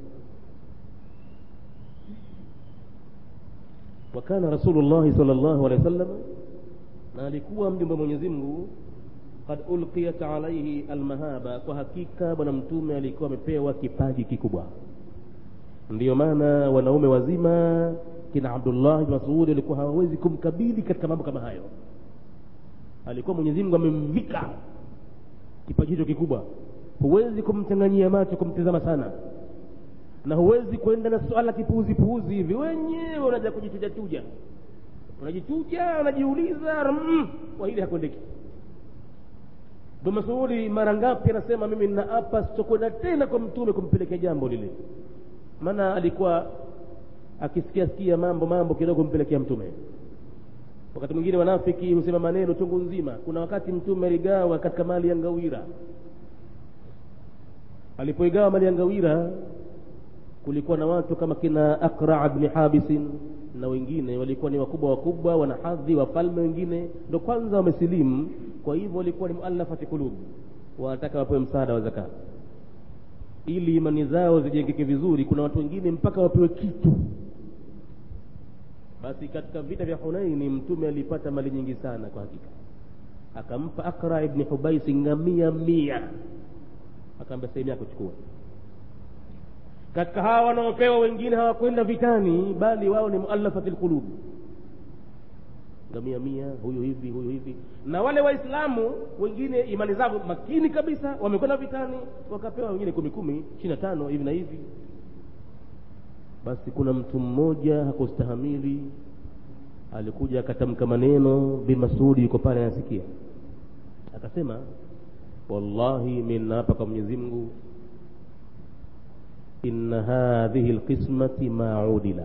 wakana rasulullahi sal llahu alehi wa sallam na alikuwa mjumbe mwenyezi mungu kad ulqiyat alaihi almahaba kwa hakika bwana mtume alikuwa amepewa kipaji kikubwa ndiyo maana wanaume wazima kina abdullah bn masudi walikuwa hawawezi kumkabili katika mambo kama hayo alikuwa mwenyezi mungu amemvika kipaji hicho kikubwa huwezi kumchanganyia macho kumtizama sana na huwezi kwenda na swala kipuuzi puuzi hivi wenyewe unaja kujichujachuja unajichuja unajiuliza mm, kwa hili hakwendeki ndo masudi mara ngapi anasema mimi ninaapa sitokwenda tena kwa mtume kumpelekea jambo lile maana alikuwa akisikia sikia mambo mambo kidogo kumpelekea mtume wakati mwingine wanafiki husema maneno chungu nzima kuna wakati mtume aligawa katika mali ya ngawira alipoigawa mali ya ngawira kulikuwa na watu kama kina akra bni habisin na wengine walikuwa ni wakubwa wakubwa wana hadhi wafalme wengine ndo kwanza wamesilimu kwa hivyo walikuwa ni muallafati kulubu wanataka wapewe msaada wa zaka ili imani zao zijengeke vizuri kuna watu wengine mpaka wapewe kitu basi katika vita vya hunaini mtume alipata mali nyingi sana kwa hakika akampa akra ibni hubaisi ngamia mia akaambia sehemu yako chukua katika hawa wanaopewa wengine hawakwenda vitani bali wao ni muallafati lqulub ngamia mia huyu hivi huyu hivi na wale waislamu wengine imani zao makini kabisa wamekwenda vitani wakapewa wengine kumi kumi ishiri na tano hivi na hivi basi kuna mtu mmoja hakustahamili alikuja akatamka maneno bin masudi yuko pale anasikia akasema wallahi mi naapa kwa mwenyezi mungu inna hadhihi lqismati maudila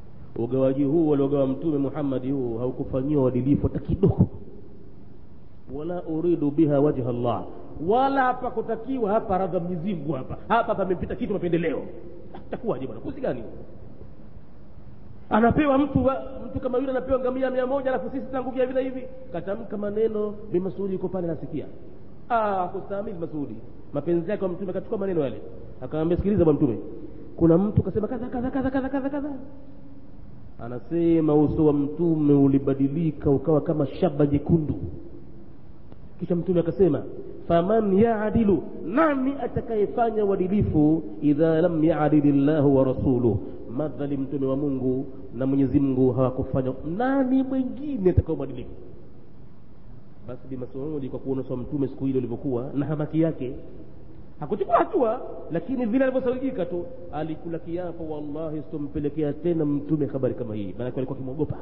ugawaji huu waliogawa mtume muhammadi huu haukufanyiwa uadilifu hata kidogo wala uridu biha wajha Allah wala hapa kutakiwa hapa radha Mwenyezi Mungu hapa hapa pamepita kitu mapendeleo takuwaje bwana kusi gani anapewa mtu wa, mtu kama yule anapewa ngamia mia moja alafu sisi tangu vya vile hivi katamka maneno bi Masudi yuko pale nasikia ah kustahimili Masudi mapenzi yake kwa mtume akachukua maneno yale akamwambia sikiliza bwana mtume kuna mtu kasema kadha kadha kadha kadha kadha kadha anasema uso wa mtume ulibadilika ukawa kama shaba jekundu kisha mtume akasema faman yaadilu nani atakayefanya uadilifu idha lam yaadili llahu wa rasuluh madhali mtume wa mungu na mwenyezi mungu hawakufanya nani mwingine atakaye mwadilifu basi bi masudi kwa kuona uso wa mtume siku ile ulivyokuwa na hamaki yake hakuchukua hatua lakini vile alivyosawijika tu alikula kiapo wallahi sitompelekea tena mtume habari kama hii maanake alikuwa akimwogopa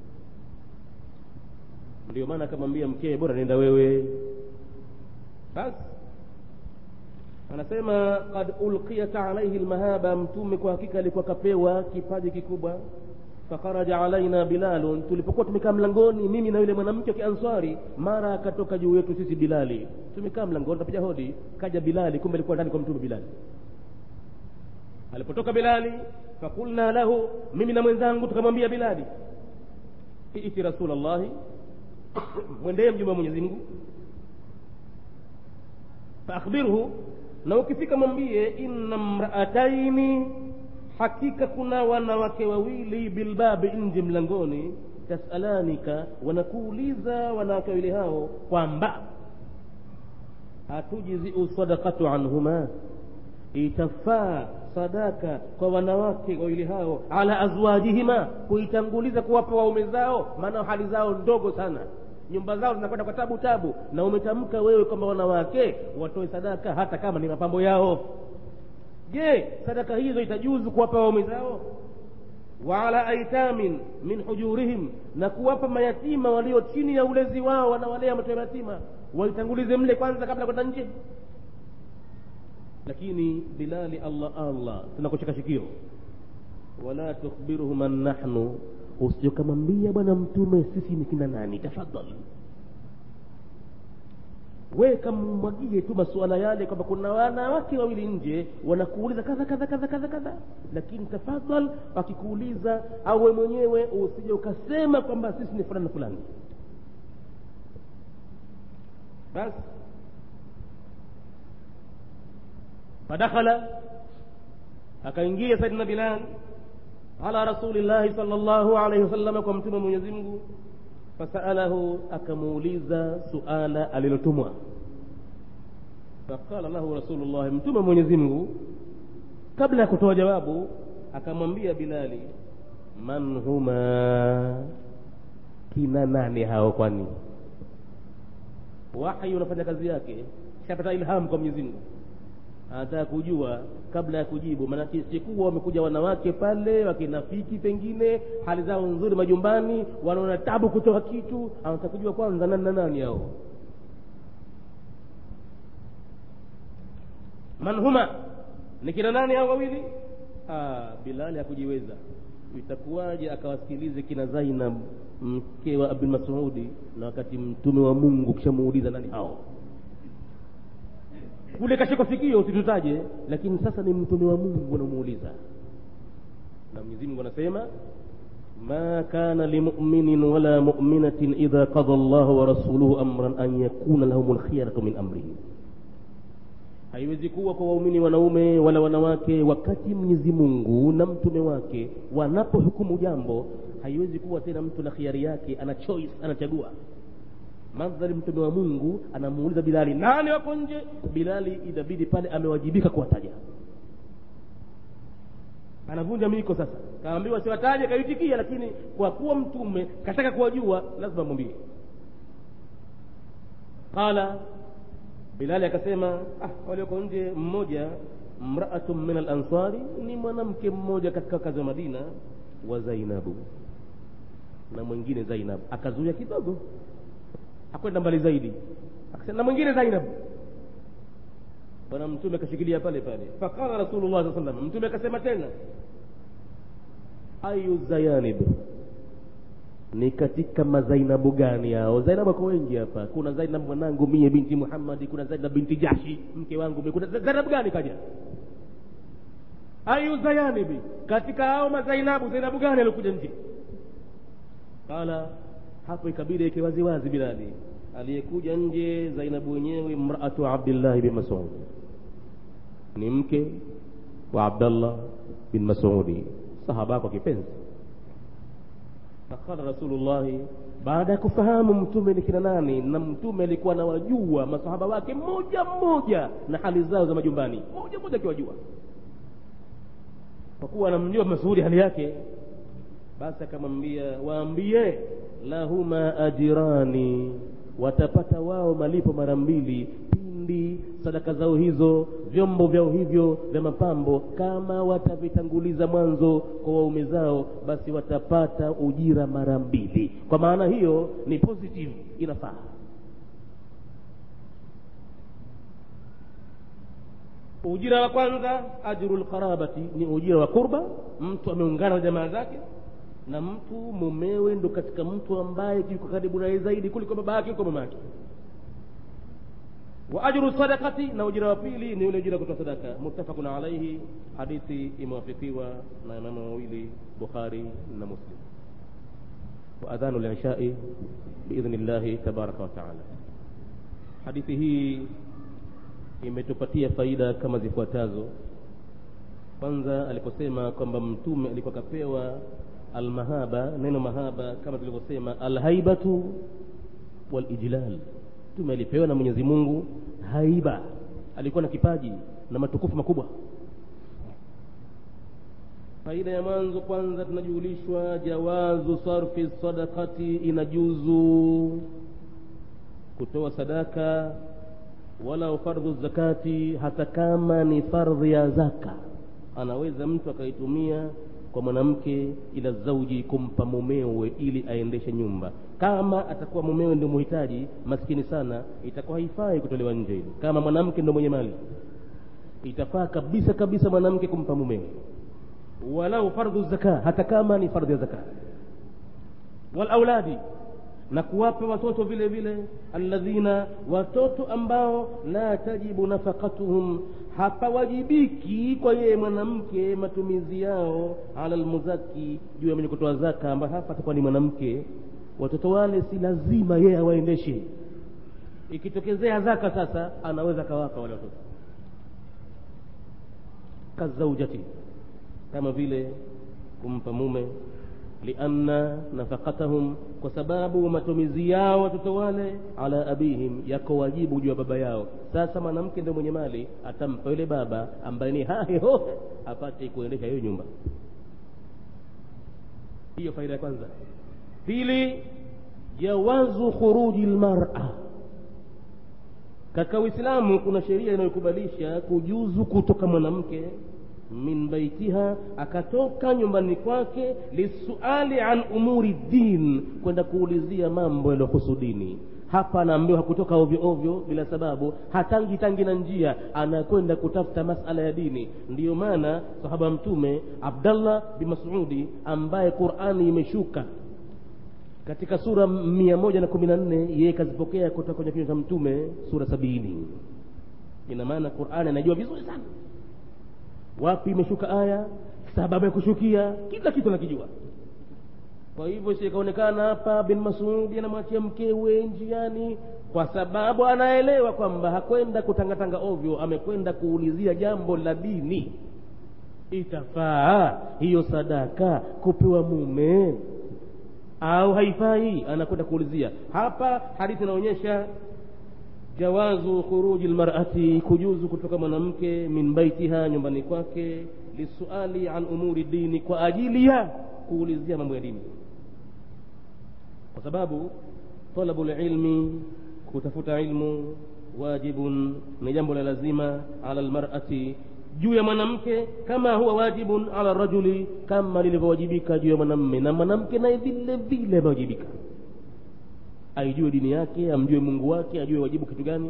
ndio maana akamwambia mkee bora nenda wewe basi anasema qad ulqiyat alaihi lmahaba mtume kwa hakika alikuwa kapewa kipaji kikubwa fakharaja alaina bilalun tulipokuwa tumekaa mlangoni mimi na yule mwanamke wa kianswari mara akatoka juu yetu sisi bilali tumekaa mlangoni tapiga hodi kaja bilali kumbe alikuwa ndani kwa mtume bilali alipotoka bilali fakulna lahu mimi na mwenzangu tukamwambia bilali iti rasulllahi mwendee mjumbe wa mwenyezi mungu faakhbirhu na ukifika mwambie inna mraataini hakika kuna wanawake wawili bilbabi nje mlangoni tasalanika wanakuuliza wanawake wawili hao kwamba hatujiziu sadakatu anhuma itafaa sadaka kwa wanawake wawili hao ala azwajihima kuitanguliza kuwapa waume zao maana hali zao ndogo sana nyumba zao zinakwenda kwa tabu tabu na umetamka wewe kwamba wanawake watoe sadaka hata kama ni mapambo yao je sadaka hizo itajuzu kuwapa waume zao wa ala aitamin min hujurihim na kuwapa mayatima walio chini ya ulezi wao wanawalea watoto yatima waitangulize mle kwanza kabla kwenda nje lakini bilali allah allah tunakucheka shikio wala tukhbiruhu man nahnu usijokamwambia bwana mtume sisi ni kina nani tafadhali we kamwagie tu masuala yale kwamba kuna wanawake wawili nje wanakuuliza kadha kadha kadha kadha kadha lakini tafadhal wakikuuliza au we mwenyewe usije ukasema kwamba sisi ni fulani na fulani basi fadakhala akaingia saidina bilal ala rasulillahi sal llahu alaihi wasalama kwa mtume mwenyezi mungu fasalahu akamuuliza suala alilotumwa faqala lahu rasulullahi mtume mwenyezi mungu kabla ya kutoa jawabu akamwambia bilali man huma kina nani hao kwani wahyi unafanya kazi yake shapata ilhamu kwa mwenyezi mungu anataka kujua kabla ya kujibu maanake sikuwa wamekuja wanawake pale wakinafiki pengine hali zao nzuri majumbani wanaona tabu kutoa kitu anataka kujua kwanza nani na nani hao man huma ni kina nani hao wawili ah, bilali hakujiweza itakuwaje akawasikilize kina zainab mke wa abdul masudi na wakati mtume wa mungu kishamuuliza nani hao kule kashika sikio usitutaje lakini sasa ni mtume wa mungu anamuuliza na mwenyezi mungu anasema ma kana limuminin wala muminatin idha qada llahu wa rasuluhu amran an yakuna lahum lkhiyaratu min amrihim haiwezi kuwa kwa waumini wanaume wala wanawake wakati mwenyezi mungu na mtume wake wanapohukumu jambo haiwezi kuwa tena mtu na khiari yake ana choice anachagua mandhari mtume wa mungu anamuuliza bilali nani wako nje bilali inabidi pale amewajibika kuwataja anavunja miko sasa kaambiwa siwataje kaitikia lakini kwa kuwa mtume kataka kuwajua lazima mwambie qala bilali akasema ah, walioko nje mmoja mraatun min alansari ni mwanamke mmoja katika kazi wa madina wa zainabu na mwingine zainab akazuia kidogo akwenda mbali zaidi akasema na mwingine zainab bwana mtume akashikilia pale pale faqala rasulullah saa salam mtume akasema tena ayu zayanib ni katika mazainabu gani hao zainabu wako wengi hapa kuna zainab mwanangu mie binti muhammadi kuna zainab binti jashi mke wangu mie kuna zainab gani kaja ayu zayanibi katika hao mazainabu zainabu gani aliokuja nje qala hapo ikabidi ike waziwazi bilali aliyekuja nje zainabu wenyewe mraatu abdillahi bin masud ni mke wa abdallah bin masudi sahaba kwa kipenzi faqala rasulullahi baada ya kufahamu mtume ni kina nani na mtume alikuwa anawajua masahaba wake mmoja mmoja na hali zao za majumbani mmoja mmoja akiwajua kwa kuwa anamjua masudi hali yake basi akamwambia waambie lahuma ajirani watapata wao malipo mara mbili pindi sadaka zao hizo vyombo vyao hivyo vya mapambo kama watavitanguliza mwanzo kwa waume zao basi watapata ujira mara mbili kwa maana hiyo ni positive inafaa ujira wa kwanza ajru lqarabati ni ujira wa kurba mtu ameungana na jamaa zake na mtu mumewe ndo katika mtu ambaye yuko karibu naye zaidi kuliko baba yake kuliko mama yake wa ajru sadaqati na ujira wa pili ni ule ujira kutoa sadaka muttafaqun alaihi hadithi imewafikiwa na imamu wawili bukhari na muslim wa adhanu lishai biidhni llahi tabaraka wa taala hadithi hii imetupatia faida kama zifuatazo kwanza aliposema kwamba mtume alikuwa kapewa almahaba neno mahaba kama tulivyosema alhaibatu walijlal mtume alipewa na mwenyezi mungu haiba alikuwa na kipaji na matukufu makubwa faida ya mwanzo kwanza tunajulishwa jawazu sarfi sadakati inajuzu kutoa sadaka wala fardhu zakati hata kama ni fardhi ya zaka anaweza mtu akaitumia kwa mwanamke ila zauji kumpa mumewe ili aendeshe nyumba kama atakuwa mumewe ndio muhitaji maskini sana itakuwa haifai kutolewa nje hili kama mwanamke ndio mwenye mali itafaa kabisa kabisa mwanamke kumpa mumewe walau fardhu zaka hata kama ni fardhi ya zaka walauladi na kuwapa watoto vile vile alladhina watoto ambao la tajibu nafaqatuhum hapawajibiki kwa yeye mwanamke matumizi yao ala lmuzaki juu ya mwenye kutoa zaka ambaye hapa atakuwa ni mwanamke watoto wale si lazima yeye awaendeshe ikitokezea zaka sasa anaweza akawapa wale watoto kazaujati kama vile kumpa mume lianna nafaqatahum kwa sababu matumizi yao watoto wale ala abihim yako wajibu juu ya baba yao sasa mwanamke ndio mwenye mali atampa yule baba ambaye ni haheho apate kuendesha hiyo nyumba hiyo faida ya kwanza pili jawazu khuruji lmara katika uislamu kuna sheria inayokubalisha kujuzu kutoka mwanamke min baitiha akatoka nyumbani kwake lisuali an umuri din kwenda kuulizia mambo yaliyohusu dini hapa anaambiwa hakutoka ovyo ovyo bila sababu hatangi tangi na njia anakwenda kutafuta masala ya dini ndiyo maana sahaba mtume abdallah bin masudi ambaye qurani imeshuka katika sura mia moja na kumi na nne yeye kazipokea kutoka kwenye kinywa cha mtume sura sabini ina maana qurani anajua vizuri sana wapi imeshuka aya sababu ya kushukia kila kitu nakijua kwa hivyo sikaonekana hapa bin masudi anamwachia mkewe njiani kwa sababu anaelewa kwamba hakwenda kutangatanga ovyo amekwenda kuulizia jambo la dini itafaa hiyo sadaka kupewa mume au haifai anakwenda kuulizia hapa hadithi inaonyesha jawazu khuruji lmarati kujuzu kutoka mwanamke min baitiha nyumbani kwake lisuali an umuri dini kwa ajili ya kuulizia mambo ya dini kwa sababu talabu lilmi kutafuta ilmu wajibun ni jambo la lazima ala lmarati juu ya mwanamke kama huwa wajibun ala rajuli kama lilivyowajibika juu ya mwanamme na mwanamke naye vile vile amewajibika aijue dini yake amjue mungu wake ajue wajibu kitu gani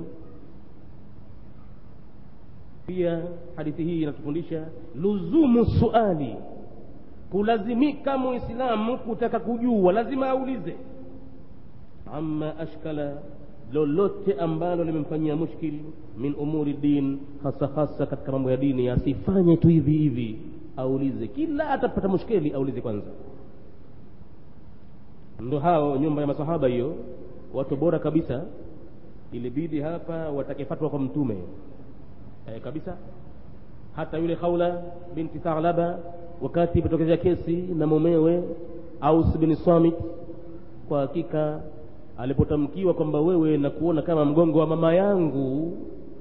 pia hadithi hii inatufundisha luzumu suali kulazimika muislamu kutaka kujua lazima aulize amma ashkala lolote ambalo limemfanyia mushkil min umuri din hasa hasa katika mambo ya dini asifanye tu hivi hivi aulize kila atapata mushkeli aulize kwanza ndo hao nyumba ya masahaba hiyo watu bora kabisa ilibidi hapa watake fatwa kwa mtume e, kabisa hata yule Khawla binti Thalaba wakati ipotokeza kesi na mumewe Aus bin Samit, kwa hakika alipotamkiwa kwamba wewe na kuona kama mgongo wa mama yangu,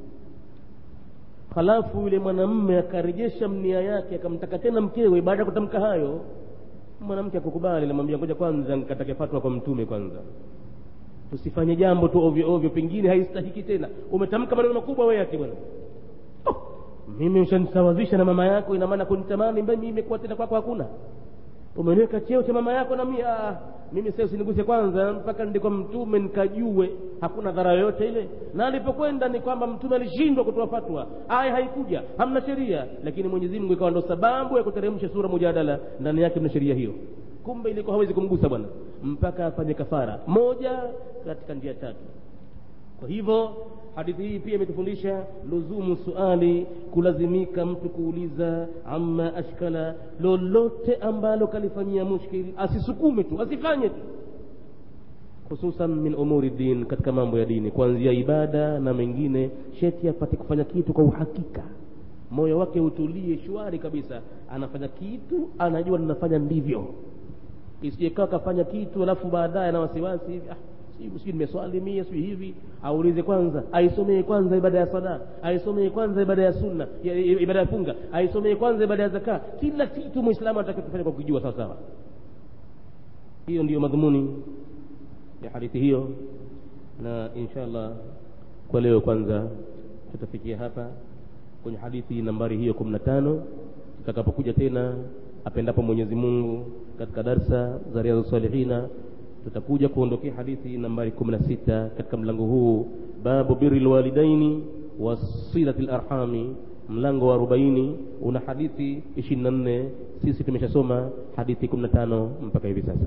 halafu yule mwanamme akarejesha mnia yake akamtaka tena mkewe. Baada ya kutamka hayo, mwanamke akukubali, namwambia ngoja kwanza nikatake fatwa kwa mtume kwanza, tusifanye jambo tu ovyo ovyo, pengine haistahiki tena. Umetamka maneno makubwa wewe ati bwana mimi ushanisawazisha na mama yako, ina maana kunitamani mimi imekuwa tena kwako hakuna. Umeniweka cheo cha mama yako na mimi ah, mimi sasa usiniguse kwanza mpaka ndiko mtume nikajue hakuna dhara yoyote ile. Na alipokwenda ni kwamba mtume alishindwa kutoa fatwa, aya haikuja, hamna sheria, lakini Mwenyezi Mungu ikawa ndo sababu ya kuteremsha sura Mujadala, ndani yake mna sheria hiyo. Kumbe ilikuwa hawezi kumgusa bwana mpaka afanye kafara moja katika njia tatu. Kwa hivyo hadithi hii pia imetufundisha luzumu suali, kulazimika mtu kuuliza amma ashkala, lolote ambalo kalifanyia mushkil, asisukume tu, asifanye tu, hususan min umuri din, katika mambo ya dini, kuanzia ibada na mengine, sheti apate kufanya kitu kwa uhakika, moyo wake utulie shwari kabisa, anafanya kitu anajua ninafanya ndivyo, isijekaa kafanya kitu alafu baadaye na wasiwasi hivi ah, sijui nimeswali mie sijui hivi aulize kwanza aisomee kwanza ibada ya sala aisomee kwanza ibada ya sunna ya, ibada ya funga aisomee kwanza ibada ya zaka kila kitu muislamu anatakiwa kufanya kwa kujua sawa sawa hiyo ndiyo madhumuni ya hadithi hiyo na inshallah kwa leo kwanza tutafikia hapa kwenye hadithi nambari hiyo kumi na tano tutakapokuja tena apendapo mwenyezi mungu katika darsa za riadhu salihina tutakuja kuondokea hadithi nambari 16 katika mlango huu babu birri lwalidaini wa silati larhami mlango wa 40 una hadithi 24 sisi tumeshasoma hadithi 15 mpaka hivi sasa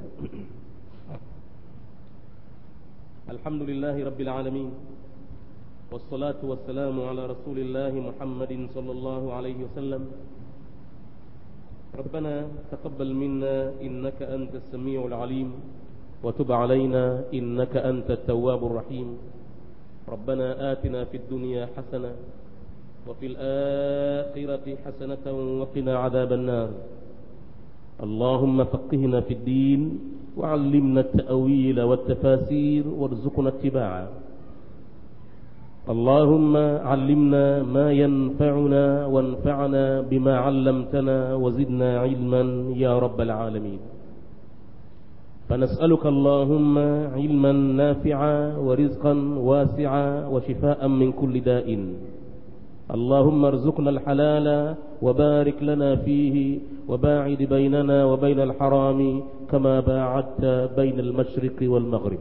alhamdulillahi rabbil alamin والصلاة والسلام على رسول الله محمد صلى الله عليه وسلم ربنا تقبل منا إنك أنت السميع العليم وتب علينا إنك أنت التواب الرحيم ربنا آتنا في الدنيا حسنة وفي الآخرة حسنة وقنا عذاب النار اللهم فقهنا في الدين وعلمنا التأويل والتفاسير وارزقنا اتباعه اللهم علمنا ما ينفعنا وانفعنا بما علمتنا وزدنا علما يا رب العالمين فنسألك اللهم علما نافعا ورزقا واسعا وشفاء من كل داء اللهم ارزقنا الحلال وبارك لنا فيه وباعد بيننا وبين الحرام كما باعدت بين المشرق والمغرب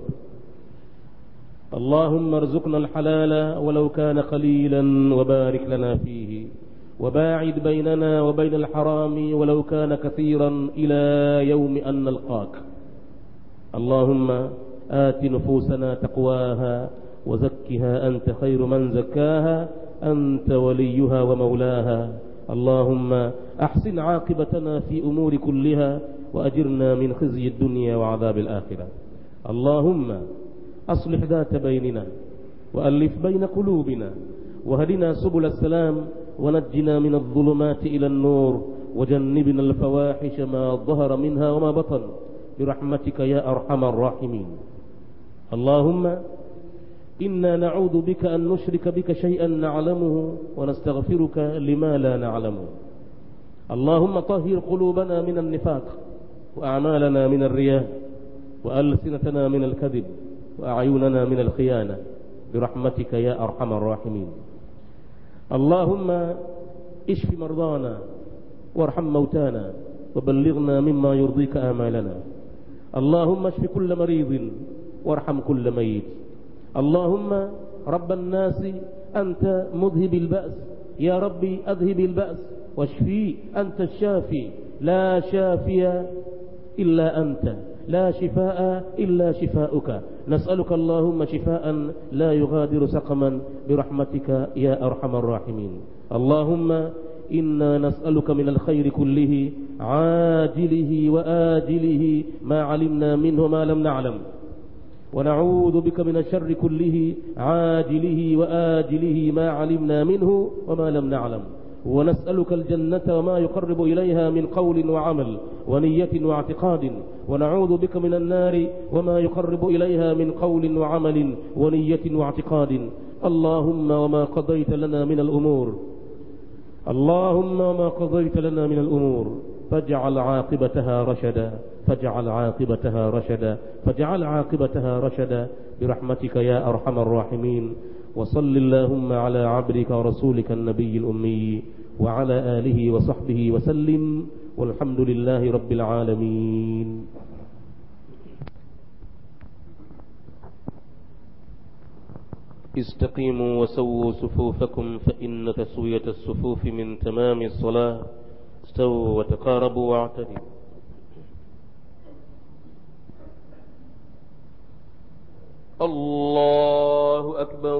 اللهم ارزقنا الحلال ولو كان قليلا وبارك لنا فيه وباعد بيننا وبين الحرام ولو كان كثيرا إلى يوم أن نلقاك اللهم آت نفوسنا تقواها وزكها أنت خير من زكاها أنت وليها ومولاها اللهم أحسن عاقبتنا في أمور كلها وأجرنا من خزي الدنيا وعذاب الآخرة اللهم أصلح ذات بيننا وألف بين قلوبنا وهدنا سبل السلام ونجنا من الظلمات إلى النور وجنبنا الفواحش ما ظهر منها وما بطن برحمتك يا أرحم الراحمين اللهم إنا نعوذ بك أن نشرك بك شيئا نعلمه ونستغفرك لما لا نعلمه اللهم طهر قلوبنا من النفاق وأعمالنا من الرياء وألسنتنا من الكذب وأعيننا من الخيانة برحمتك يا أرحم الراحمين اللهم اشف مرضانا وارحم موتانا وبلغنا مما يرضيك آمالنا اللهم اشف كل مريض وارحم كل ميت اللهم رب الناس أنت مذهب البأس يا ربي أذهب البأس واشفي أنت الشافي لا شافي إلا أنت لا شفاء إلا شفاؤك نسألك اللهم شفاء لا يغادر سقما برحمتك يا أرحم الراحمين اللهم إنا نسألك من الخير كله عاجله وآجله ما علمنا منه ما لم نعلم ونعوذ بك من الشر كله عاجله وآجله ما علمنا منه وما لم نعلم ونسألك الجنة وما يقرب إليها من قول وعمل ونية واعتقاد ونعوذ بك من النار وما يقرب إليها من قول وعمل ونية واعتقاد اللهم وما قضيت لنا من الأمور اللهم وما قضيت لنا من الأمور فاجعل عاقبتها رشدا فاجعل عاقبتها رشدا فاجعل عاقبتها رشدا برحمتك يا أرحم الراحمين وصل اللهم على عبدك ورسولك النبي الأمي وعلى آله وصحبه وسلم والحمد لله رب العالمين استقيموا وسووا صفوفكم فإن تسوية الصفوف من تمام الصلاة استووا وتقاربوا واعتدلوا الله أكبر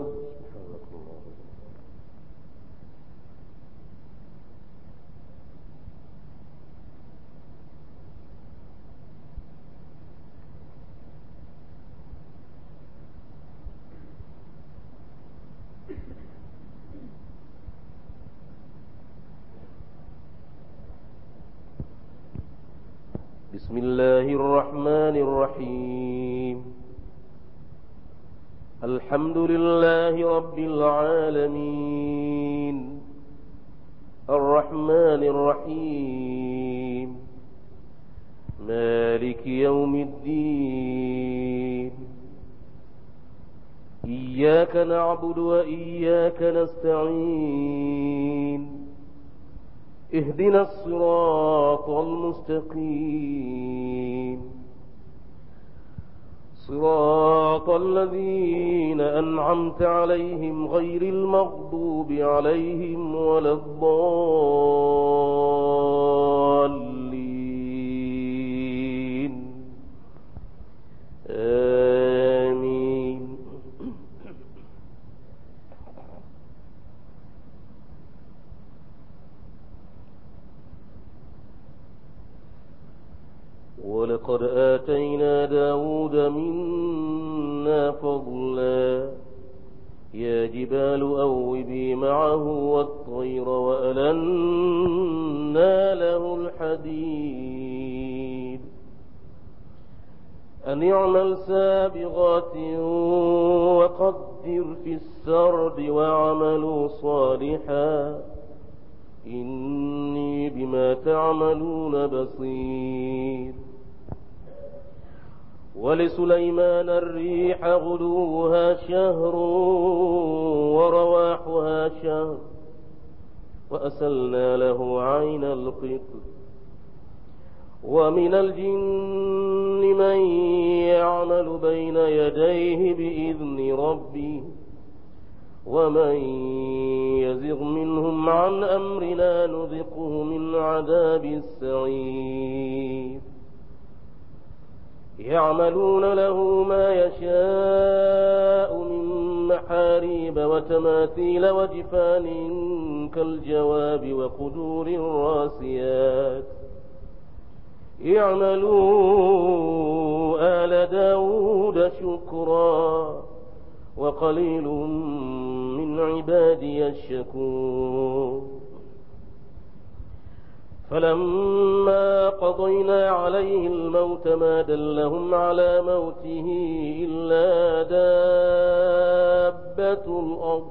بسم الله الرحمن الرحيم الحمد لله رب العالمين الرحمن الرحيم مالك يوم الدين إياك نعبد وإياك نستعين اهدنا الصراط المستقيم صراط الذين أنعمت عليهم غير المغضوب عليهم ولا الضالين آمين ولقد آتينا داود منا فضلا يا جبال أوبي معه والطير وألنا له الحديد أن اعمل سابغات وقدر في السرد واعملوا صالحا إني بما تعملون بصير ولسليمان الريح غدوها شهر ورواحها شهر وأسلنا له عين القطر ومن الجن من يعمل بين يديه بإذن ربه ومن يزغ منهم عن أمرنا نذقه من عذاب السعير يعملون له ما يشاء من محاريب وتماثيل وجفان كالجواب وقدور راسيات اعملوا آل داود شكرا وقليل من عبادي الشكور فلما قضينا عليه الموت ما دلهم على موته إلا دابة الأرض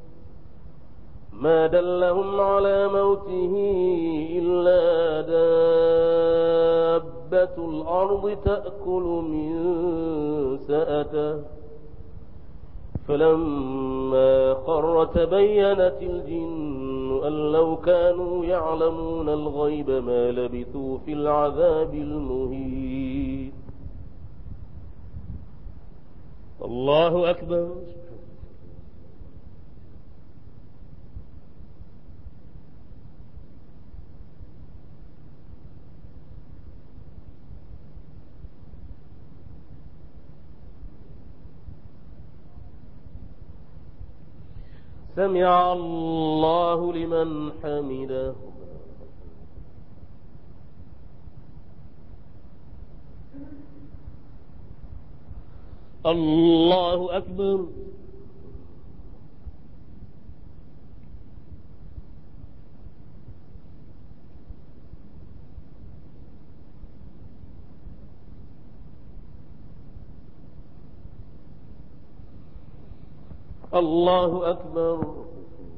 ما دلهم على موته إلا دابة الأرض تأكل من سأته فلما خر تبينت الجن أن لو كانوا يعلمون الغيب ما لبثوا في العذاب المهين الله أكبر سمع الله لمن حمده الله أكبر الله أكبر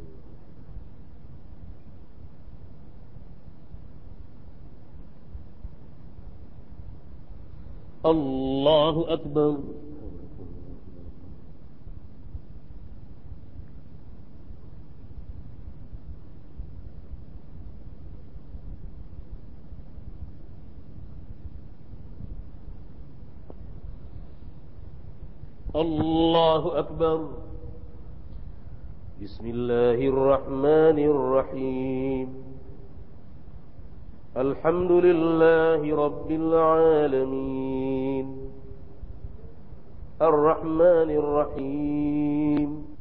الله أكبر الله أكبر بسم الله الرحمن الرحيم الحمد لله رب العالمين الرحمن الرحيم